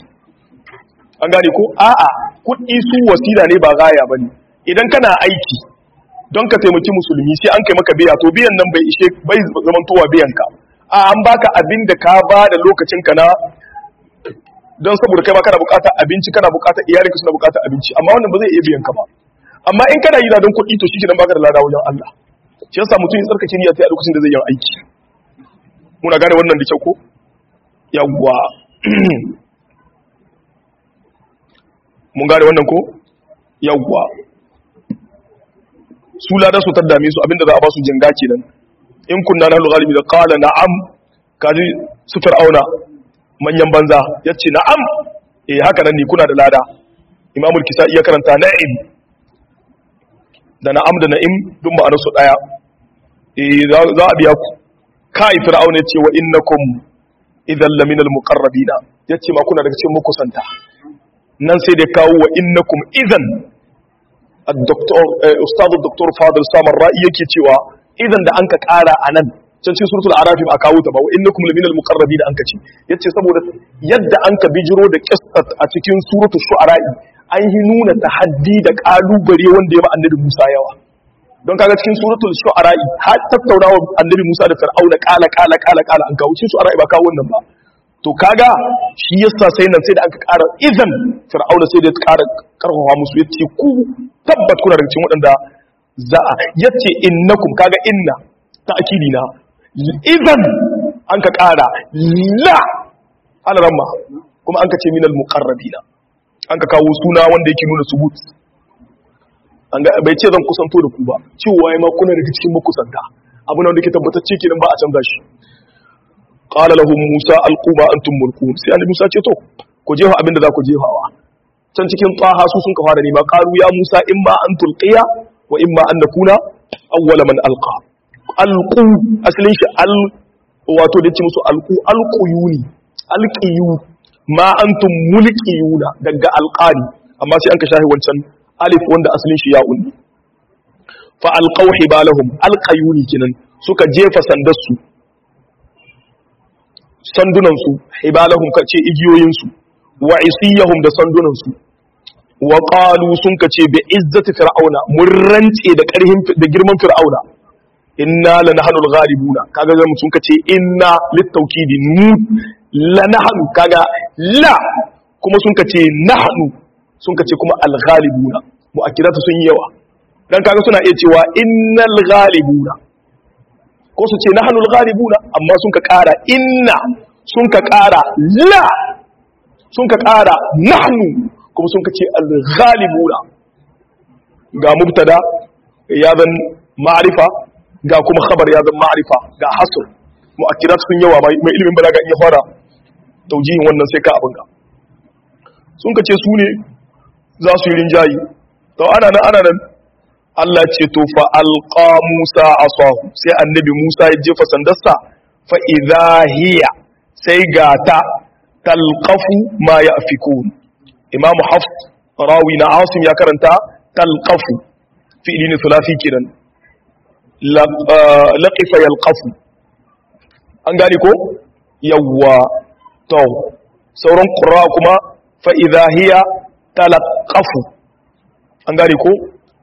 Speaker 1: an gane ko a'a kuɗi su wasila ne ba gaya bane idan kana aiki don ka taimaki musulmi sai an kai maka biya to biyan nan bai ishe bai zamantowa biyan ka a an baka abin da ka ba da lokacin ka na don saboda kai ma kana bukatar abinci kana bukatar iyalinka suna bukatar abinci amma wannan ba zai iya biyan ka ba amma in kana yi da don kuɗi to shi kenan baka da lada wajen Allah shi yasa mutum ya tsarkake niyya sai a lokacin da zai yi aiki muna gane wannan da kyau ko yawwa mun gane wannan ko yawwa su lada su ta dame su abinda za a ba su jinga kenan in kunna nahnu ghalibi da qala na'am kaji su fir'auna manyan banza yace na'am eh haka nan ne kuna da lada imamul kisa iya karanta na'im da na'am da na'im duk ma'anar su daya eh za a biya ku kai fir'auna yace wa innakum idan laminal muqarrabina yace ma kuna daga cikin makusanta nan sai da kawo wa innakum idan الدكتور استاذ الدكتور فاضل سامر رأي yake cewa idan da anka kara anan can cikin suratul araf ba kawo ta ba wa innakum laminal muqarrabin anka ce yace saboda yadda anka bijiro da qissat a cikin suratul shu'ara an yi nuna tahaddi da kalubare wanda ya ba annabi Musa yawa don kaga cikin suratul shu'ara har tattaunawa annabi Musa da Fir'auna kala kala kala kala an kawo cikin shu'ara ba kawo wannan ba to kaga shi yasa sai nan sai da aka ƙara idan fir'auna sai da ya ƙara karfafa musu ya ce ku tabbat kuna daga cikin waɗanda za a ya ce innakum kaga inna ta akili na idan an ka ƙara la alaramma kuma an ka ce minal muqarrabina an ka kawo suna wanda yake nuna subut an ga bai ce zan kusanto da ku ba cewa ya ma kuna daga cikin makusanta abu na wanda ke tabbatacce kenan ba a canza shi qala lahum musa alqu ma antum mulkun sai annabi musa ce to ku jefa abinda za ku jefawa can cikin taha su sun ka fara nema qalu ya musa imma an tulqiya wa imma an nakuna awwala man alqa alqu asalin shi al wato da ce musu alqu alquyuni alqiyu ma antum mulqiyuna daga alqani amma sai an ka shahi wancan alif wanda asalin shi ya unni fa alqaw hibalahum alqayuni kinan suka jefa sandarsu sandunansu hibalahum kace igiyoyinsu wa isiyahum da sandunansu wa qalu sun kace bi izzati fir'auna mun rance da karhin da girman fir'auna inna lanahnu al-ghalibuna kaga zan sun kace inna litawkidi nu lanahnu kaga la kuma sun kace nahnu sun kace kuma al-ghalibuna mu'akkidatu sun yi yawa dan kaga suna iya cewa innal ghalibuna ko su ce na hannun galibuna amma sun ka ƙara inna sun ka ƙara la sun ka ƙara nahnu kuma sun ka ce al-ghalibuna ga mubtada ya zan ma'arifa ga kuma khabar ya zan ma'arifa ga hasr mu'akkirat sun yawa mai ilimin balaga in ya fara taujihin wannan sai ka abin ga sun ka ce su ne za su yi rinjayi to ana nan ana nan Allah ce to fa alqa Musa asahu sai annabi Musa ya jefa sandarsa fa idha hiya sai ga ta talqafu ma yafikun Imam Hafs rawi na Asim ya karanta talqafu fi'li ne thulathi kiran laqifa yalqafu an gane ko yawwa to sauran qurra kuma fa idha hiya talqafu an gane ko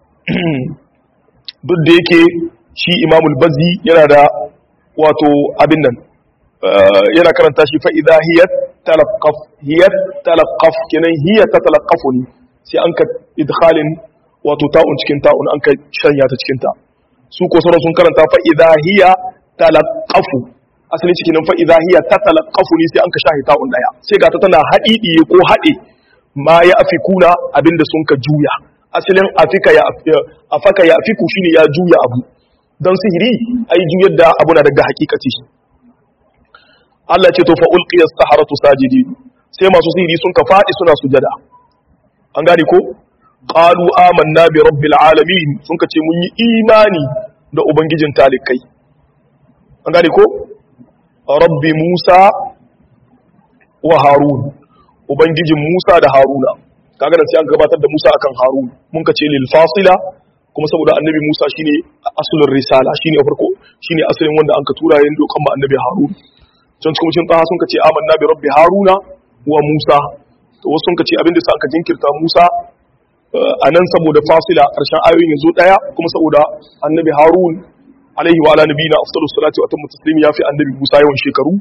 Speaker 1: duk da yake shi imamul bazi yana da wato abin nan yana karanta shi fa'iza hiyar talakaf hiyar talakaf kenan hiyar ta talakafu ne sai an ka idhalin wato ta'un cikin ta'un an ka shanya ta cikin ta su ko sauran sun karanta fa'iza hiyar talakafu asali cikin nan fa'iza hiyar ta talakafu ne sai an ka shahi ta'un daya sai ga ta tana haɗi ko haɗe ma ya afi kuna abinda sun ka juya asalin afika ya afaka ya afiku shine ya juya abu don sihiri ai juyar da abu na daga hakikati Allah ce to fa ulqiya as-saharatu sajidin sai masu sihiri sun ka fadi suna sujada an gane ko qalu amanna bi rabbil alamin sun ka ce mun yi imani da ubangijin talikai an gane ko rabbi musa wa harun ubangijin musa da haruna kaga da sai an gabatar da Musa akan Harun mun ka ce lil fasila kuma saboda annabi Musa shine asulul risala shine farko shine asalin wanda an ka tura yin dokan ba annabi Harun can kuma cin taha sun ka ce amanna bi rabbi Haruna wa Musa to wasu sun ka ce abinda sa aka jinkirta Musa a nan saboda fasila ƙarshen ayoyin yanzu ɗaya kuma saboda annabi harun alaihi wa ala nabiyina afdalus salati wa atammu taslim ya fi annabi musa yawan shekaru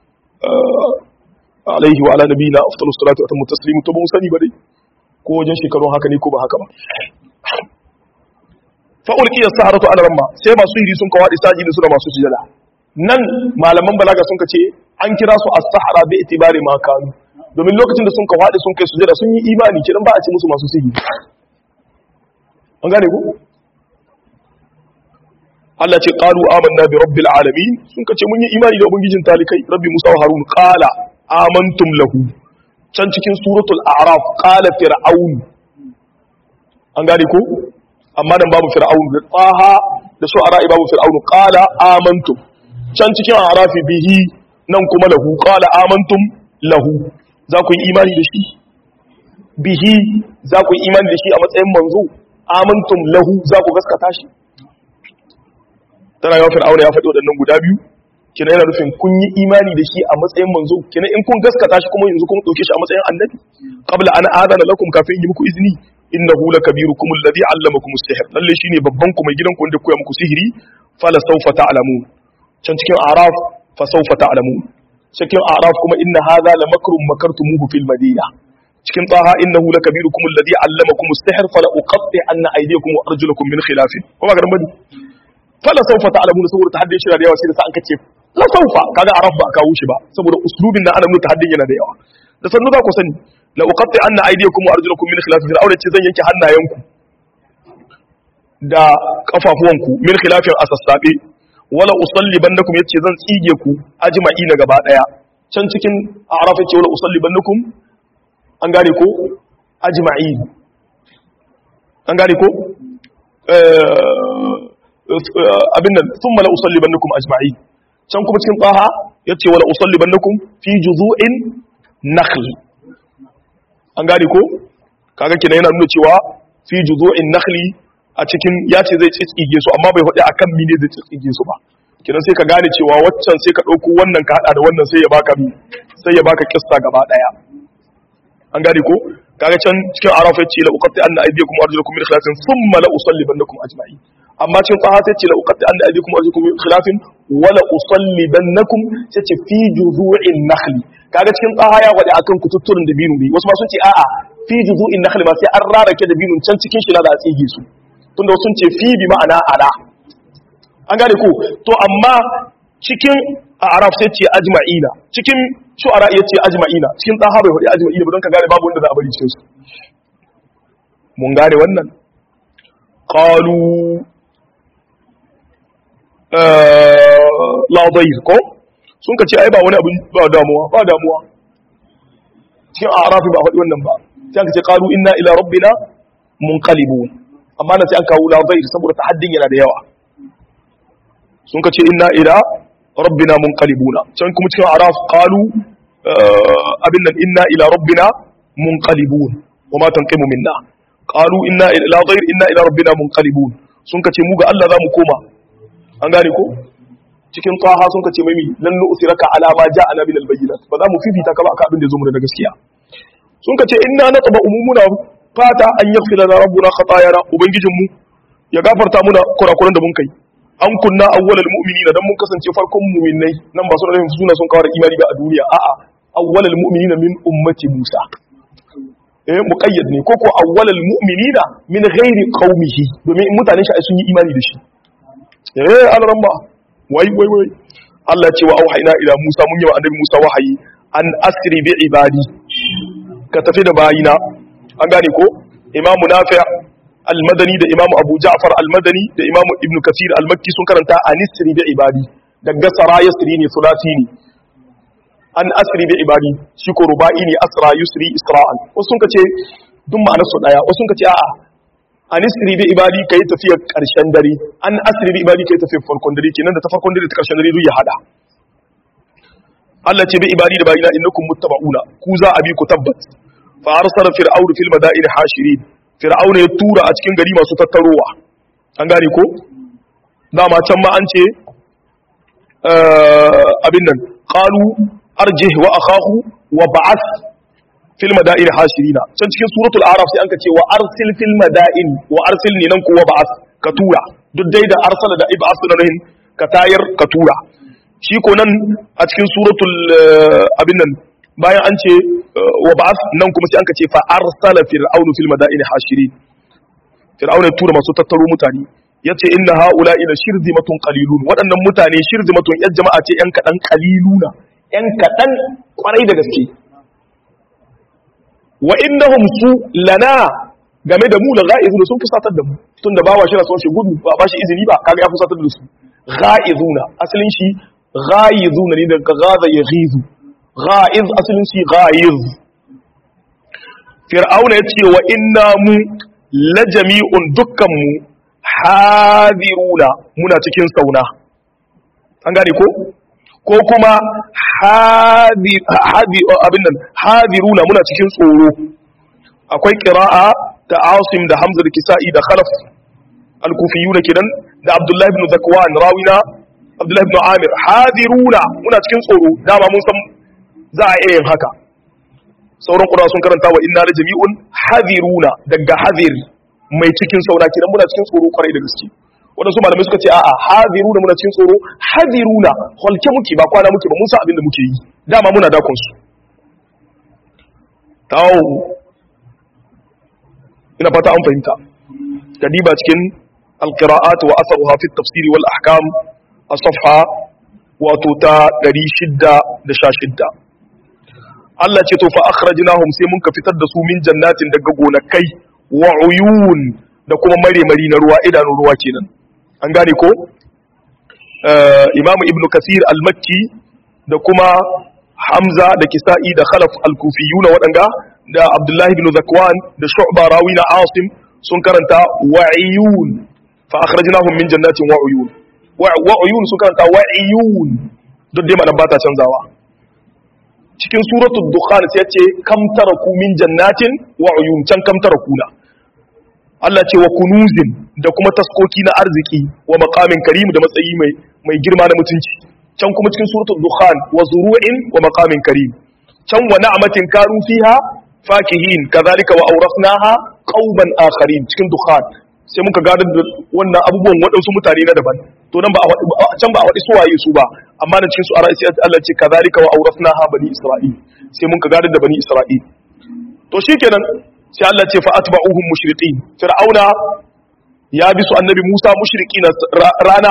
Speaker 1: alaihi wa ala nabiyina afdalus salati wa atammu taslim to ba mu sani ba dai ko wajen shekarun haka ne ko ba haka ba fa ulqiya saharatu ala ramma sai masu hiri sun kawadi sajidi suna masu sujada nan malaman balaga sun ce an kira su as-sahara bi itibari ma kanu domin lokacin da sun kawadi sun kai sujada sun yi imani kidan ba a ce musu masu sihiri an gane ku Allah ce qalu amanna bi rabbil alamin sun kace mun yi imani da ubangijin talikai rabbi musa wa harun qala amantum lahu can cikin suratul a'raf qala fir'aun an gane ko amma dan babu fir'aun da tsaha da shu'ara babu fir'aun qala amantum can cikin a'rafi bihi nan kuma lahu qala amantum lahu za ku yi imani da shi bihi za ku yi imani da shi a matsayin manzo amantum lahu za ku gaskata shi tana yawan fir'auna ya faɗi waɗannan guda biyu kina yana nufin kun yi imani da shi a matsayin manzo kina in kun gaskata shi kuma yanzu kun ɗauke shi a matsayin annabi qabla an adana lakum kafin yi muku izini innahu lakabirukum alladhi allamakum as-sihr lalle shine babban ku mai gidan ku wanda koya muku sihiri fala sawfa ta'lamun can cikin araf fa sawfa ta'lamun cikin araf kuma inna hadha la makrun makartumuhu fil madina cikin taha innahu lakabirukum alladhi allamakum as-sihr fala uqatti anna aydiyakum wa arjulakum min khilaf kuma ga bane fala sawfa ta'lamun saboda tahaddin shi da yawa sai da sa an kace la sawfa kaga araf ba kawo shi ba saboda uslubin da ana nuna tahaddin yana da yawa da sannu za ku sani la uqatti anna aydiyakum wa arjulakum min khilaf fir'auna ce zan yanke hannayenku da kafafuwanku min khilafin asassabe wala usallibannakum yace zan tsige ku ajma'i na gaba daya can cikin a'raf yace wala usallibannakum an gane ko ajma'i an gane ko abin nan thumma la usallibannakum ajma'i can kuma cikin taha yace wala usallibannakum fi juzu'in nakhl an gane ko kaga kenan yana nuna cewa fi juzu'in nakhli a cikin ya ce zai tsitsige su amma bai faɗi akan mine zai tsitsige su ba kenan sai ka gane cewa waccan sai ka ɗauko wannan ka haɗa da wannan sai ya baka mi sai ya baka kissa gaba ɗaya an gane ko kaga can cikin arafa ya ce la uqatti anna aydiyakum wa arjulakum min khilafin thumma la usallibannakum ajma'in amma cikin taha sai ce la uqatti anna aydiyakum wa arjulakum min khilafin wa la usallibannakum sai ce fi juzu'in nakhli kaga cikin taha ya faɗi akan kututturin da binu ne wasu ma sun ce a'a fi juzu'in nakhli ma sai an rarake da binun can cikin shi na da a tsige su tunda sun ce fi bi ma'ana ala an gane ko to amma cikin araf sai ce ajma'ina cikin shu'ara ya ce ajma'ina cikin taha bai faɗi ajma'ina ba don ka gane babu wanda za a bari cikin su mun gane wannan qalu la dayr ko sun ka ce ai ba wani abin ba damuwa ba damuwa cikin arafi ba faɗi wannan ba sai aka ce qalu inna ila rabbina munqalibun amma na sai an kawo lazair saboda tahaddin yana da yawa sun ka ce inna ila rabbina munqalibuna can kuma cikin araf qalu abin nan inna ila rabbina munqalibun wa ma tanqimu minna qalu inna ila lazair inna ila rabbina munqalibun sun ka ce mu ga Allah zamu koma an gane ko cikin taha sun ka ce mai lan nu'siraka ala ma ja'ana min al-bayyinat ba za mu fifita ka ba akan abin da zo mu da gaskiya sun ka ce inna natba umumuna fata an yaghfira lana rabbuna khatayana ubangijinmu ya gafarta muna kurakuran da mun kai an kunna awwalal mu'minina dan mun kasance farkon mu'minai nan ba su da suna sun kawar imani ba a duniya a'a awwalal mu'minina min ummati Musa eh muqayyad ne koko awwalal mu'minina min ghairi qaumihi domin mutanen shi sun yi imani da shi eh alramma wai wai wai Allah ya ce wa auhayna ila Musa mun yi wa annabi Musa wahayi an asri bi ibadi ka tafi da bayina an gane ko imamu nafi al-madani da imamu abu ja'far al-madani da imamu ibnu kasir al-makki sun karanta anisri bi ibadi daga sara yasri ne sulasi ne an asri bi ibadi shi ko ruba'i ne asra yusri isra'an wasu sun kace duk ma'anar su daya wasu sun kace a'a anisri bi ibadi kai tafiyar karshen dare an asri bi ibadi kai tafiyar farkon dare kenan da ta farkon dare ta karshen dare duk ya hada Allah ce bi ibadi da bayina innakum muttaba'una ku za a bi ku tabbat fa arsala fir'aun fil madaini hashirin fir'aun ya tura a cikin gari masu tattarowa an gane ko dama can ma an ce abin nan qalu arjih wa akhahu wa ba'ath fil madain hashirina can cikin suratul araf sai anka ce wa arsil fil madain wa arsil ne nan kuwa ba'as ka tura duk dai da arsala da ib'as da nahin ka tayar ka tura shi ko nan a cikin suratul abin nan bayan an ce wa ba'as nan kuma sai anka ce fa arsala fir'aunu fil madain hashirin fir'auna tura masu tattaro mutane yace inna haula ila shirzimatun qalilun waɗannan mutane shirzimatun yan jama'a ce yan kadan qaliluna yan kadan kwarai da gaske wa innahum su lana game da mu da ga'izuna sun fusatar da mu tunda bawa shi na son shi gudu ba ba shi izini ba kaga ya fusatar da su ga'izuna asalin shi ga'izuna ne daga gaza ya ghizu ga'iz asalin shi ga'iz fir'auna yace wa inna mu la jami'un dukkan mu hadiruna muna cikin sauna an gane ko ko kuma abin nan hadiruna muna cikin tsoro akwai ƙira'a ta asim da hamza da kisa'i da khalaf al-kufiyuna kidan da abdullahi ibn zakwan rawina abdullahi ibn amir hadiruna muna cikin tsoro dama mun san za a iya yin haka sauran ƙura sun karanta wa inna jami'un hadiruna daga hadir mai cikin sauna kidan muna cikin tsoro kwarai da gaske waɗansu malamai suka ce a'a hadiruna muna cikin tsoro hadiruna holke muke ba kwana muke ba mun san abin da muke yi dama muna dakon su tawo ina fata an fahimta kadiba cikin alqira'at wa asaruha fi tafsiri wal ahkam a safha wato ta 616 Allah ce to fa akhrajnahum sai mun ka fitar da su min jannatin daga gonakai wa uyun da kuma mare-mari na ruwa idanun ruwa kenan an gane ko imamu ibnu kasir al-makki da kuma hamza da kisa'i da khalaf al-kufiyuna waɗanga da abdullahi ibn zakwan da shu'ba rawi na asim sun karanta wa'iyun fa akhrajnahum min jannatin wa'uyun wa'uyun sun karanta wa'iyun duk dai malam bata canzawa cikin suratul dukhan sai ya ce kam taraku min jannatin wa'uyun can kam tarakuna Allah ce wa kunuzin da kuma taskoki na arziki wa maqamin karim da matsayi mai mai girma na mutunci can kuma cikin suratul dukhan wa zuru'in wa maqamin karim can wa na'matin kanu fiha fakihin kadhalika wa awrasnaha qauman akharin cikin dukhan sai muka gadar da wannan abubuwan waɗansu mutane na daban to nan ba a can ba a waɗi suwaye su ba amma nan cikin su ara sai Allah ce kadhalika wa awrasnaha bani isra'il sai muka gadar da bani isra'il to shikenan sai Allah ce fa atba'uhum mushriqin fir'auna ya bi su annabi Musa mushrikina rana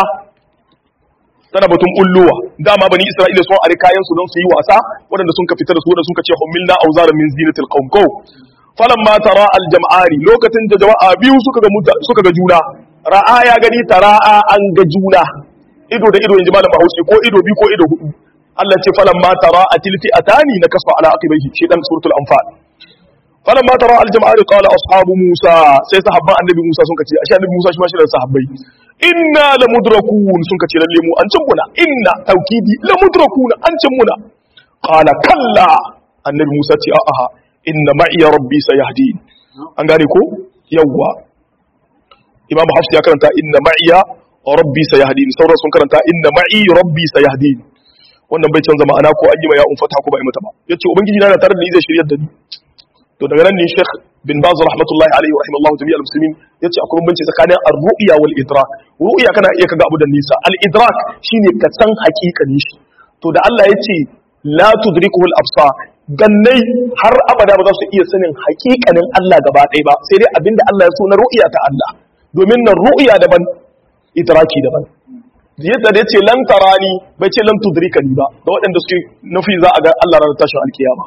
Speaker 1: tana batun ulluwa dama bani Isra'ila sun ari kayan su don su yi wasa waɗanda sun ka fitar da su waɗanda sun ka ce humilna auzaran min zinatil qaum ko falamma tara al jam'ani lokacin da jama'a biyu suka ga suka ga juna ra'a ya gani tara'a an ga juna ido da ido inji malam Bahaushe ko ido biyu ko ido hudu Allah ce falamma tara atilfi atani na kasfa ala aqibaihi shi dan suratul anfal falamma tara al jam'ani qala ashabu musa sai sahabban annabi musa sun kace ashe annabi musa shi ma shi da sahabbai inna lamudrakun sun kace lalle mu an cin muna inna taukidi lamudrakun an cin muna qala kalla annabi musa ce a'a inna ma'iya rabbi sayahdin an gane ko yawwa imam hafs ya karanta inna ma'iya rabbi sayahdin sauran sun karanta inna ma'i rabbi sayahdin wannan bai canza ma'ana ko an yi ma ya umfata ko ba yi mata ba yace ubangiji na tare da ni zai shiryar da ni to daga nan ne Sheikh bin Baz rahmatullahi alaihi wa rahimallahu jami'al muslimin yace akwai bambanci tsakanin ar-ru'ya wal idrak ru'ya kana iya kaga abu da nisa al-idrak shine ka san hakikanin shi to da Allah yace la tudrikuhu al-absar gannai har abada ba za su iya sanin hakikanin Allah gaba ɗaya ba sai dai abinda Allah ya so na ru'ya ta Allah domin nan ru'ya daban idraki daban yadda da yace lan tarani bai ce lan tudrikani ba da waɗanda suke nufi za a ga Allah ranar tashin alkiyama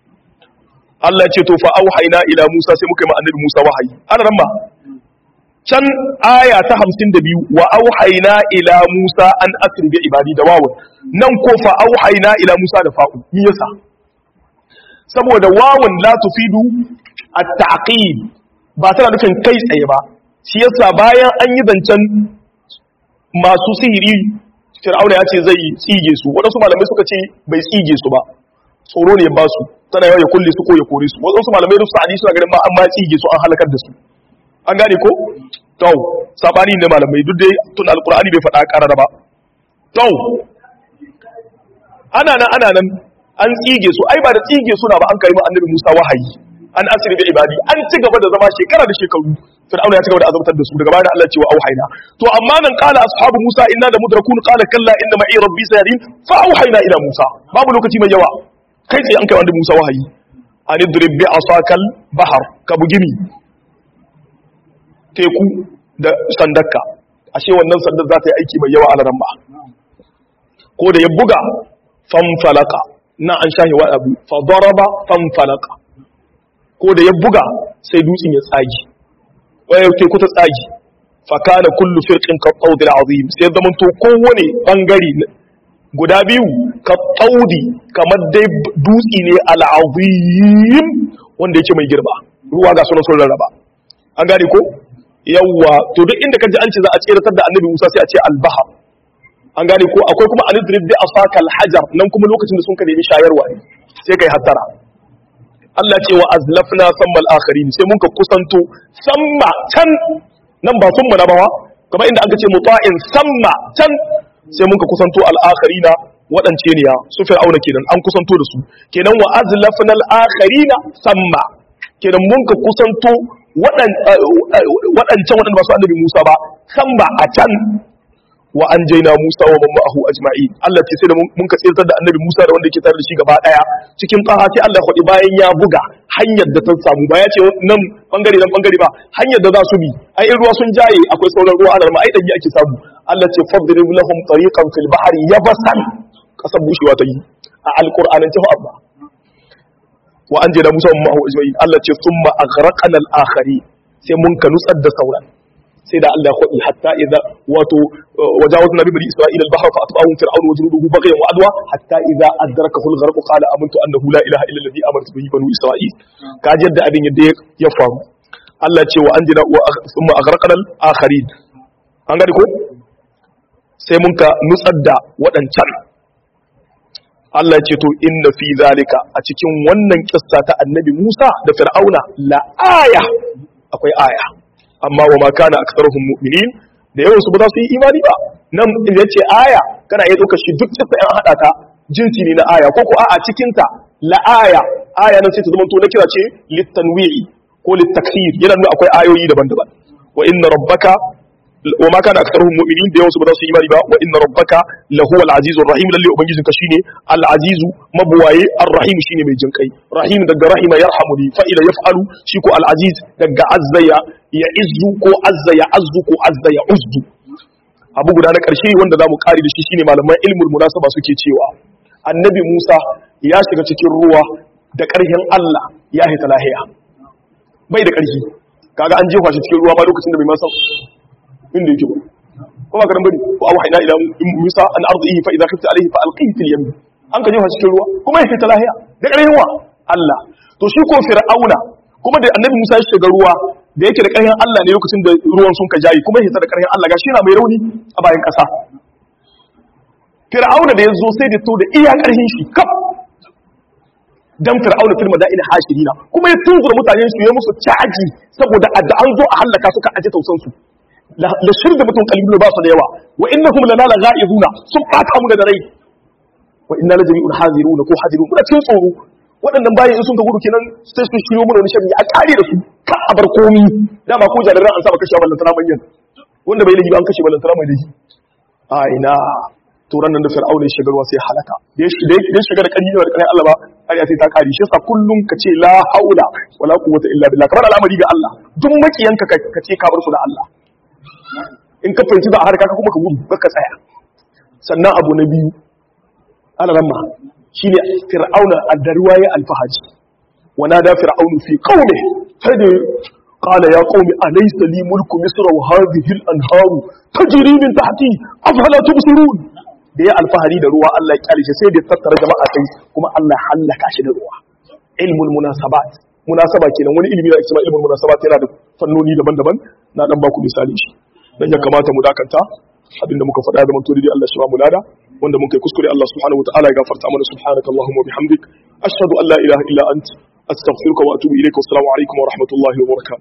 Speaker 1: Allah ce to fa auhayna ila Musa sai muka yi ma annabi Musa wahayi ana ran ba can aya ta 52 wa auhayna ila Musa an asri bi ibadi da wawun nan ko fa auhayna ila Musa da fa'u me yasa saboda wawun la tufidu at-ta'qib ba tana nufin kai tsaye ba shi yasa bayan an yi zancen masu sihiri Fir'auna ya ce zai tsige su wadansu malamai suka ce bai tsige su ba tsoro ne ba su tana yawa ya kulle su ko ya kore su wasu malamai da su sa'adi suna ganin ma an ma tsige su an halakar da su an gane ko to sabani ne malamai duk dai tun alqur'ani bai faɗa karara ba to ana nan ana nan an tsige su ai ba da tsige suna ba an kai ma annabi Musa wahayi an asiri bi ibadi an ci gaba da zama shekara da shekaru fir'auna ya ci gaba da azabtar da su daga bayan Allah cewa auhayna to amma nan qala ashabu Musa inna la mudrakun qala kalla inna ma'i rabbi sayadin fa auhayna ila Musa babu lokaci mai yawa kai sai an kai wanda Musa wahayi an idrib bi asakal bahar ka bugimi teku da sandarka ashe wannan sandar za ta yi aiki mai yawa a laran ba ko da ya buga fanfalaka na an shahi wa abu fa daraba fanfalaka ko da ya buga sai dutsen ya tsagi waya teku ta tsagi fa kana kullu firqin ka qawdil azim sai zaman to kowane bangare guda biyu ka qawdi kamar dai dutsi ne al azim wanda yake mai girma ruwa ga sunan sun rarraba an gane ko yawwa to duk inda kaji an ce za a tseratar da annabi Musa sai a ce al-bahr an gane ko akwai kuma alidrib bi asaka al-hajar nan kuma lokacin da sun ka nemi shayarwa ne sai kai hattara Allah ce wa azlafna samma al-akharin sai mun ka kusanto samma can nan ba sun mana bawa kamar inda aka ce muta'in samma can sai mun ka kusanto al-akharina waɗance ne ya su fir'auna kenan an kusanto da su kenan wa azlafna al-akharina samma kenan mun ka kusanto waɗancan waɗanda ba su annabi Musa ba samma a can wa an jaina Musa wa man ma'ahu ajma'i Allah ce sai da mun ka tsirtar da annabi Musa da wanda yake tare da shi gaba daya cikin qaha sai Allah faɗi bayan ya buga hanyar da ta samu ba ya ce nan bangare nan bangare ba hanyar da za su bi ai in ruwa sun jaye akwai sauran ruwa ana ma ai dan ake samu Allah ce fadrib lahum tariqan fil bahri yabasan kasar bushewa ta yi a alqur'anin ta Allah wa an jaina Musa wa man ma'ahu ajma'in Allah ce thumma aghraqna al-akhari sai mun ka nutsar da sauran sai da Allah kwaɗi hatta idza wato wajawazna bi bani isra'ila al-bahra fa atba'ahum fir'aun wa junuduhu baghyan wa adwa hatta idza adrakahu al-gharq qala amantu annahu la ilaha illa alladhi amartu bihi banu isra'il kaji yadda abin yadda ya faru Allah ce wa anjina wa thumma aghraqna al-akharin an gani ko sai mun ka nutsar da waɗancan Allah ce to inna fi zalika a cikin wannan kissa ta annabi Musa da Fir'auna la aya akwai aya amma wa ma kana aktsaruhum mu'minin da yawan su ba za su yi imani ba nan idan ce aya kana iya ɗaukar shi duk kissa an hada ta jinsi ne na aya ko ko a cikin ta la aya aya nan sai ta zama to na kira ce litanwi'i ko litakthir yana nuna akwai ayoyi daban-daban wa inna rabbaka wa ma kana aktsaruhum mu'minin da yawan su ba za su yi imani ba wa inna rabbaka lahuwal azizur rahim lalle ubangijin ka shine al azizu mabuwaye ar rahim shine mai jinkai rahim daga rahima yarhamuni fa ila yaf'alu shi ko al aziz daga azza ya ya izzu ko azza ya azzu ko azza ya uzdu abu guda na karshe wanda zamu kare da shi shine malaman ilmul munasaba suke cewa annabi Musa ya shiga cikin ruwa da karhin Allah ya hita lahiya bai da karhi kaga an jefa shi cikin ruwa ma lokacin da bai masa inda yake ba ko ba garan bari ko aw hayna ila musa an ardihi fa idha khifta alayhi fa alqihi fil yam an ka jefa cikin ruwa kuma ya fita lahiya da ƙarfin wa Allah to shi ko fir'auna kuma da annabi Musa ya shiga ruwa da yake da ƙarfin Allah ne lokacin da ruwan sun ka jayi kuma ya fita da ƙarfin Allah gashi yana mai rauni a bayan ƙasa fir'auna da ya zo sai da to da iya ƙarfin shi kaf dan fir'auna fil madaini hashirina kuma ya tunzura mutanen su ya musu caji saboda adda an zo a halaka suka aje tausan su la shirda mutum kalbi ba su da yawa wa innahum lana la ghaizuna sun bata mu da rai wa inna la jami'un haziruna ko hadirun muna cikin tsoro waɗannan bayan in sun ka gudu kenan sai su shiryo mu da wani sharri a kare da su ka a bar komi dama ko jariran an saba kashe wallan tana manyan wanda bai laifi an kashe wallan tana mai laifi a ina turan nan da fir'auna ya shigarwa sai halaka da ya shiga da ƙarfi da ƙarfin Allah ba har ya sai ta kare shi yasa kullum ka ce la haula wala quwwata illa billah kamar al'amari ga Allah duk makiyanka ka ce ka bar su da Allah in ka fahimci za a harka ka kuma ka gudu ka tsaya sannan abu na biyu alaramma shine fir'auna addarwa ya alfahaji wa nada fir'aunu fi qaumi sai da qala ya qaumi alaysa li mulku misr wa hadhihi al-anharu tajri min tahti afala tubsirun da ya alfahari da ruwa Allah ya kyale shi sai da tattara jama'a sai kuma Allah halaka shi da ruwa ilmul munasabat munasaba kenan wani ilimi da ake cewa ilmul munasabat yana da fannoni daban-daban na dan baku misali shi dan ya kamata mu dakanta abinda muka faɗa da mantori Allah shi ba mu lada wanda muka yi kuskure Allah subhanahu wa ta'ala ya gafarta mana subhanaka allahumma wa bihamdik ashhadu an la ilaha illa ant astaghfiruka wa atubu ilayka wa assalamu alaikum wa rahmatullahi wa barakatuh